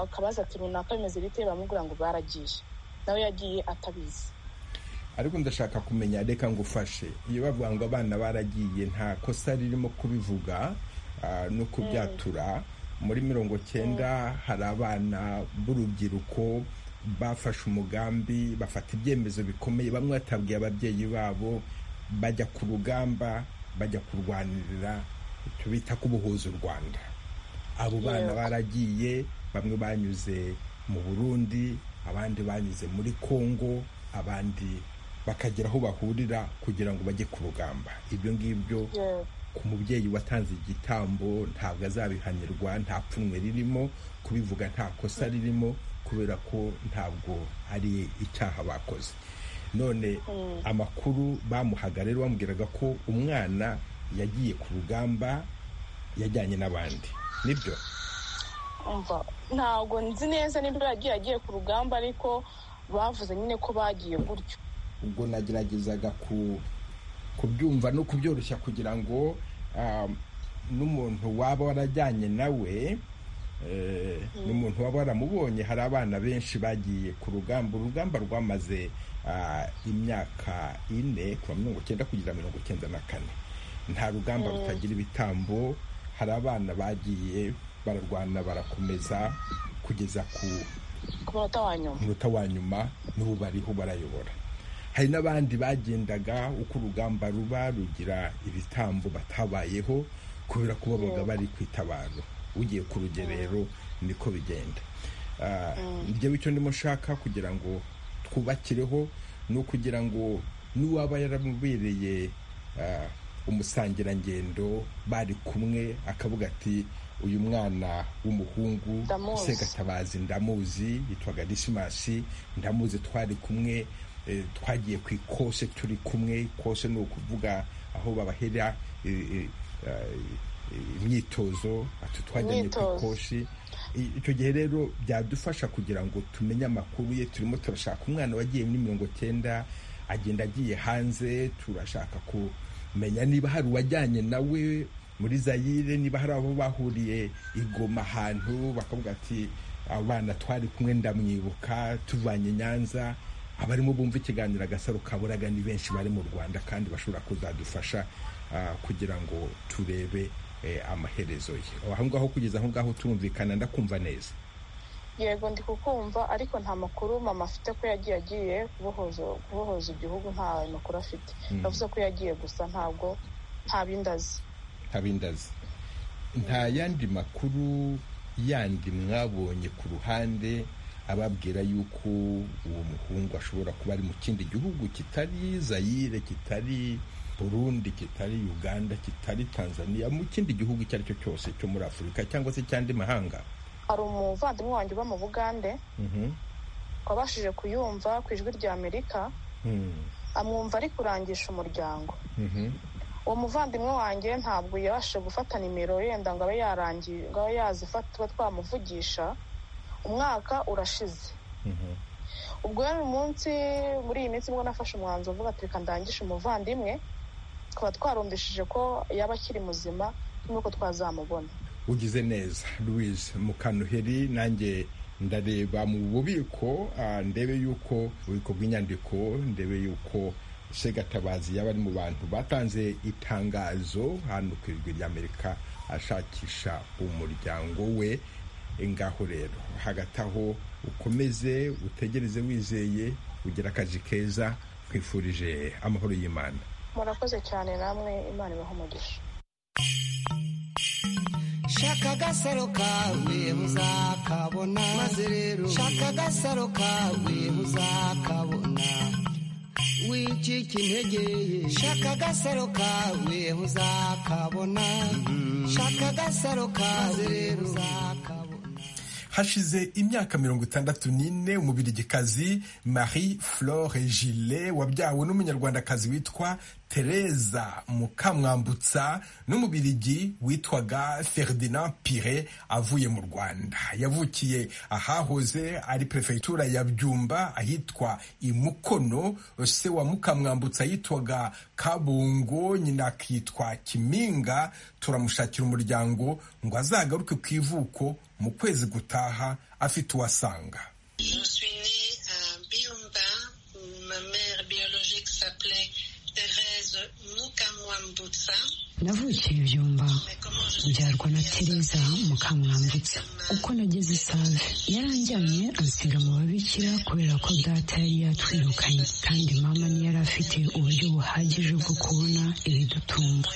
akabaza ati runaka bimeze bite bamubwira ngo baragiye nawe yagiye atabizi ariko ndashaka kumenya reka ngufashe iyo bavuga ngo abana baragiye nta kosa ririmo kubivuga ah, no kubyatura muri mirongo cyenda hari abana b'urubyiruko bafashe umugambi bafata ibyemezo bikomeye bamwe batabwiye ababyeyi babo bajya ku rugamba bajya kurwanirira tubita kubuhuza u rwanda abo bana Yego. baragiye bamwe banyuze mu burundi abandi banyuze muri kongo abandi bakagera aho bahurira kugira ngo bajye ku rugamba ibyo ngibyo ku mubyeyi watanze igitambo ntabwo azabihanirwa nta pfunwe ririmo kubivuga nta kosa ririmo kubera ko ntabwo ari icyaha bakoze none amakuru bamuhaga rero bamubwiraga ko umwana yagiye ku rugamba yajyanye n'abandi nibyo umva ntabwo nzi neza niba yagiye agiye ku rugamba ariko bavuze nyine ko bagiye gutyo ubwo nageragezaga ku kubyumva no kubyoroshya kugira ngo ah, n'umuntu waba warajyanye nawe eh, n'umuntu waba waramubonye hari abana benshi bagiye ku rugamba urugamba rwamaze ah, imyaka ine kuva mirongo cyenda kugera mirongo cyenda na kane nta rugamba Mm. rutagira ibitambo hari abana bagiye bararwana barakomeza kugeza ku ku munota wa nyuma umunota wa nyuma n'ubu bariho barayobora hari n'abandi bagendaga uko urugamba ruba rugira ibitambo batabayeho kubera ko babaga bari ku itabaro ugiye ku rugerero niko bigenda Ah, njyewe icyo ndimo nshaka kugira ngo twubakireho ni ukugira ngo n'uwaba yaramubereye ah, umusangirangendo bari kumwe akavuga ati uyu mwana w'umuhungu Ndamuzi." usega tabazi ndamuzi yitwaga disimasi ndamuzi twari kumwe eh, twagiye ku ikose turi kumwe ikose ni ukuvuga aho babahera eh, eh, eh, imyitozo ati twajyanye ku Imyitozo. ikoshi I- icyo gihe rero byadufasha kugira ngo tumenye amakuru ye turimo turashaka umwana wagiye muri mirongo cyenda agenda agiye hanze turashaka kumenya niba hari uwajyanye nawe muri zayire niba hari abo bahuriye igoma ahantu bakavuga ati abana twari kumwe ndamwibuka tuvanye i nyanza abarimo bumva ikiganiro agasaro kaburaga ni benshi bari mu rwanda kandi bashobora kuzadufasha ah, kugira ngo turebe eh, amaherezo ye aho ngaho kugeza aho ngaho turumvikana ndakumva neza yego ndi kukumva ariko nta makuru mama afite ko yagiye agiye kubohoza kubohoza igihugu nta makuru afite Mm. yavuze ko yagiye gusa ntabwo nta bindi azi ntabindazi nta yandi makuru yandi mwabonye ku ruhande ababwira yuko uwo muhungu ashobora kuba ari mu kindi gihugu kitari zayire kitari burundi kitari uganda kitari tanzania mu kindi gihugu icyo ari cyo cyose cyo muri afurika cyangwa se cy'andi mahanga hari umuvandimwe wanjye uba mu bugande Mhm. wabashije kuyumva ku ijwi rya amerika Mm. amwumva ari kurangisha umuryango Mhm. uwo muvandimwe wanjye ntabwo yabashije gufata nimero yenda ngo abe yarangiye ngo abe yazifata tuba twamuvugisha umwaka urashize Mhm. ubwo yari umunsi muri iyi minsi nibwo nafashe umwanzuro mvuga ati reka ndangishe umuvandimwe tukaba twarumvishije ko yaba akiri muzima nuko twazamubona ugize neza louise mukanuheri nanjye ndareba mu bubiko ah, ndebe yuko ububiko bw'inyandiko ndebe yuko segatabazi yaba ari mu bantu batanze itangazo hano ku ijwi ry'amerika ashakisha umuryango we ngaho rero hagati aho ukomeze utegereze wizeye ugira akazi keza twifurije amahoro y'imana murakoze cyane namwe imana ibahe umugisha shaka agasaro kawe muzakabona maze rero shaka agasaro kawe muzakabona wicika intege shaka agasaro kawe uzakabona shaka agasaro kawe uzakabona hashize imyaka mirongo itandatu n'ine umubirigikazi marie flore gile wabyawe n'umunyarwandakazi witwa tereza mukamwambutsa n'umubirigi witwaga ferdinand pire avuye mu rwanda yavukiye ahahoze ari perefegitura ya byumba ahitwa imukono se wa mukamwambutsa yitwaga kabungo nyina akitwa kiminga turamushakira umuryango ngo azagaruke ku ivuko mu kwezi gutaha afite uwasanga navukiye ibyumba byarwa na tereza mukamwambutsa uko nageze isave yaranjyanye ansiga mu babikira kubera ko data yari yatwirukanye kandi mama ntiyari afite uburyo buhagije bwo kubona ibidutunga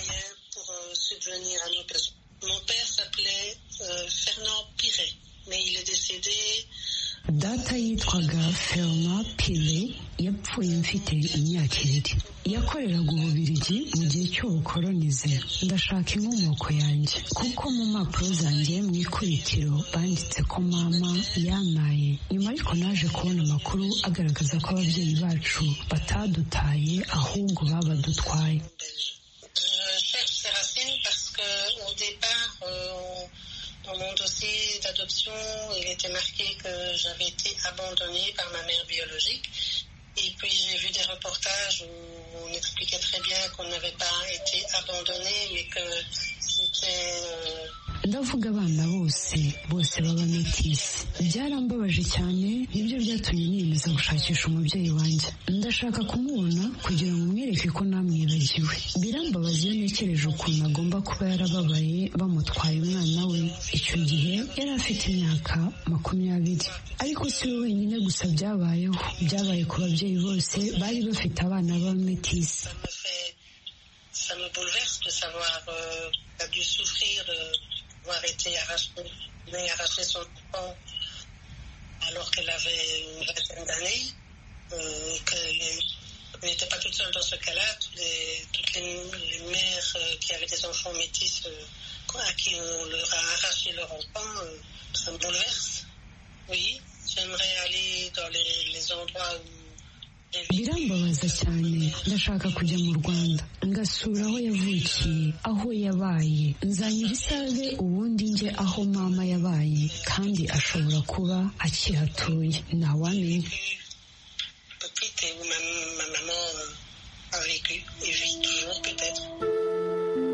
data yitwaga ferma pire yapfuye mfite imyaka ibiri yakoreraga ububirigi mu gihe cy'ubukoronize ndashaka inkomoko yanjye kuko mu mpapuro zanjye mu ikubitiro banditse ko mama yamaye nyuma ariko naje kubona amakuru agaragaza ko ababyeyi bacu batadutaye ahubwo babadutwaye Dans mon dossier d'adoption, il était marqué que j'avais été abandonnée par ma mère biologique. Et puis j'ai vu des reportages où on expliquait très bien qu'on n'avait pas été abandonné, mais que c'était... euh, ndavuga abana bose bose baba metisi byarambabaje cyane nibyo byatumye niyemeza gushakisha umubyeyi wanjye ndashaka kumubona kugira ngo mwereke ko namwibagiwe birambabaza iyo ntekereje ukuntu agomba kuba yarababaye bamutwaye umwana we icyo gihe yari afite imyaka makumyabiri ariko si we wenyine gusa byabayeho byabaye ku babyeyi bose bari bafite abana b'abametisi ça me bouleverse de savoir euh, qu'il a dû souffrir de- d'avoir été arraché, mais arraché son enfant alors qu'elle avait une vingtaine d'années, euh, qu'elle n'était pas toute seule dans ce cas-là. Tous les- Toutes les, les mères euh, qui avaient des enfants métis euh, quoi, à qui on leur a arraché leur enfant, euh, ça me bouleverse. Oui, j'aimerais aller dans les, les endroits où birambabaza cyane ndashaka kujya mu rwanda ngasura aho yavukiye aho yabaye nzanyura isave ubundi njye aho mama yabaye kandi ashobora kuba akihatuye ntawamenya petite et où ma, ma maman euh, a vécu et vit toujours peut-être.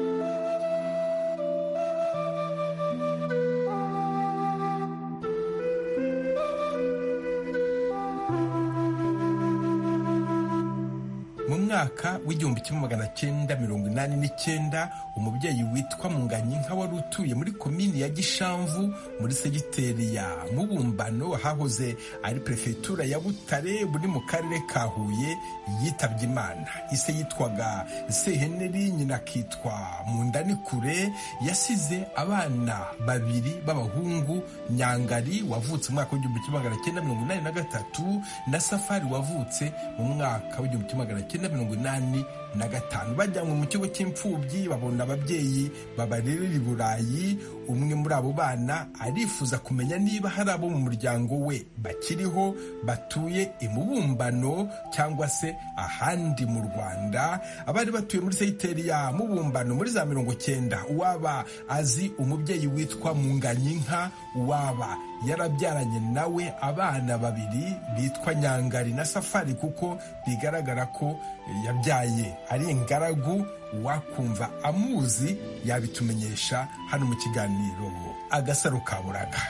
mu mwaka w'igihumbi kimwe magana cyenda mirongo inani n'icyenda umubyeyi witwa munganyi nka wari utuye muri komini ya gishamvu muri segiteri ya mubumbano hahoze ari perefegitura ya butare buri mu karere ka huye yitabye imana ise yitwaga seheneri nyina akitwa mundanikure yasize abana babiri b'abahungu nyangari wavutse mu mwaka w'igihumbi kimwe magana cyenda mirongo inani na gatatu na safari wavutse mu mwaka w'igihumbi kimwe magana cyenda mirongo inani na gatanu bajyanywe mu kigo cy'imfubyi babona ababyeyi babarerera i burayi umwe muri abo bana arifuza kumenya niba hari abo mu muryango we bakiriho batuye imubumbano cyangwa se ahandi mu rwanda abari batuye muri segiteri ya mubumbano muri za mirongo cyenda uwaba azi umubyeyi witwa munganyinka uwaba yarabyaranye nawe abana babiri bitwa nyangari na safari kuko bigaragara ko yabyaye ari ingaragu wakumva amuzi yabitumenyesha hano mu kiganiro agasaro kaburaga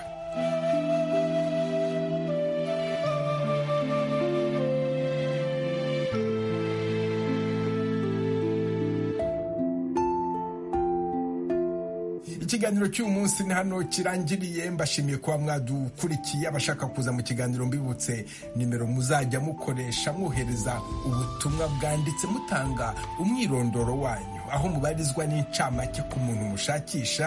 ikiganiro cy'uyu munsi ni hano kirangiriye mbashimiye kuba mwadukurikiye abashaka kuza mu kiganiro mbibutse nimero muzajya mukoresha mwohereza ubutumwa bwanditse mutanga umwirondoro wanyu aho mubarizwa n'incamake ku muntu mushakisha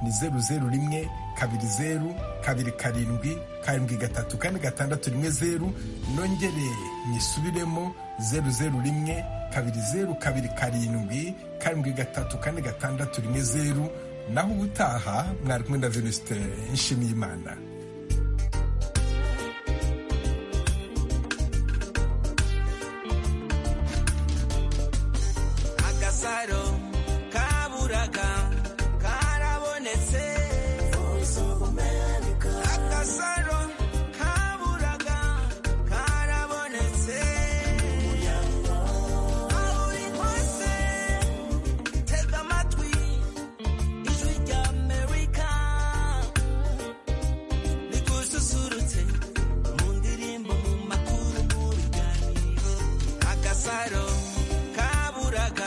ni zeru zeru rimwe kabiri zeru kabiri karindwi karindwi gatatu kane gatandatu rimwe zeru nongereye nyisubiremo zeru zeru rimwe kabiri zeru kabiri karindwi karindwi gatatu kane gatandatu rimwe zeru naho ubutaha mwari kumwe na venuste nshimiyimana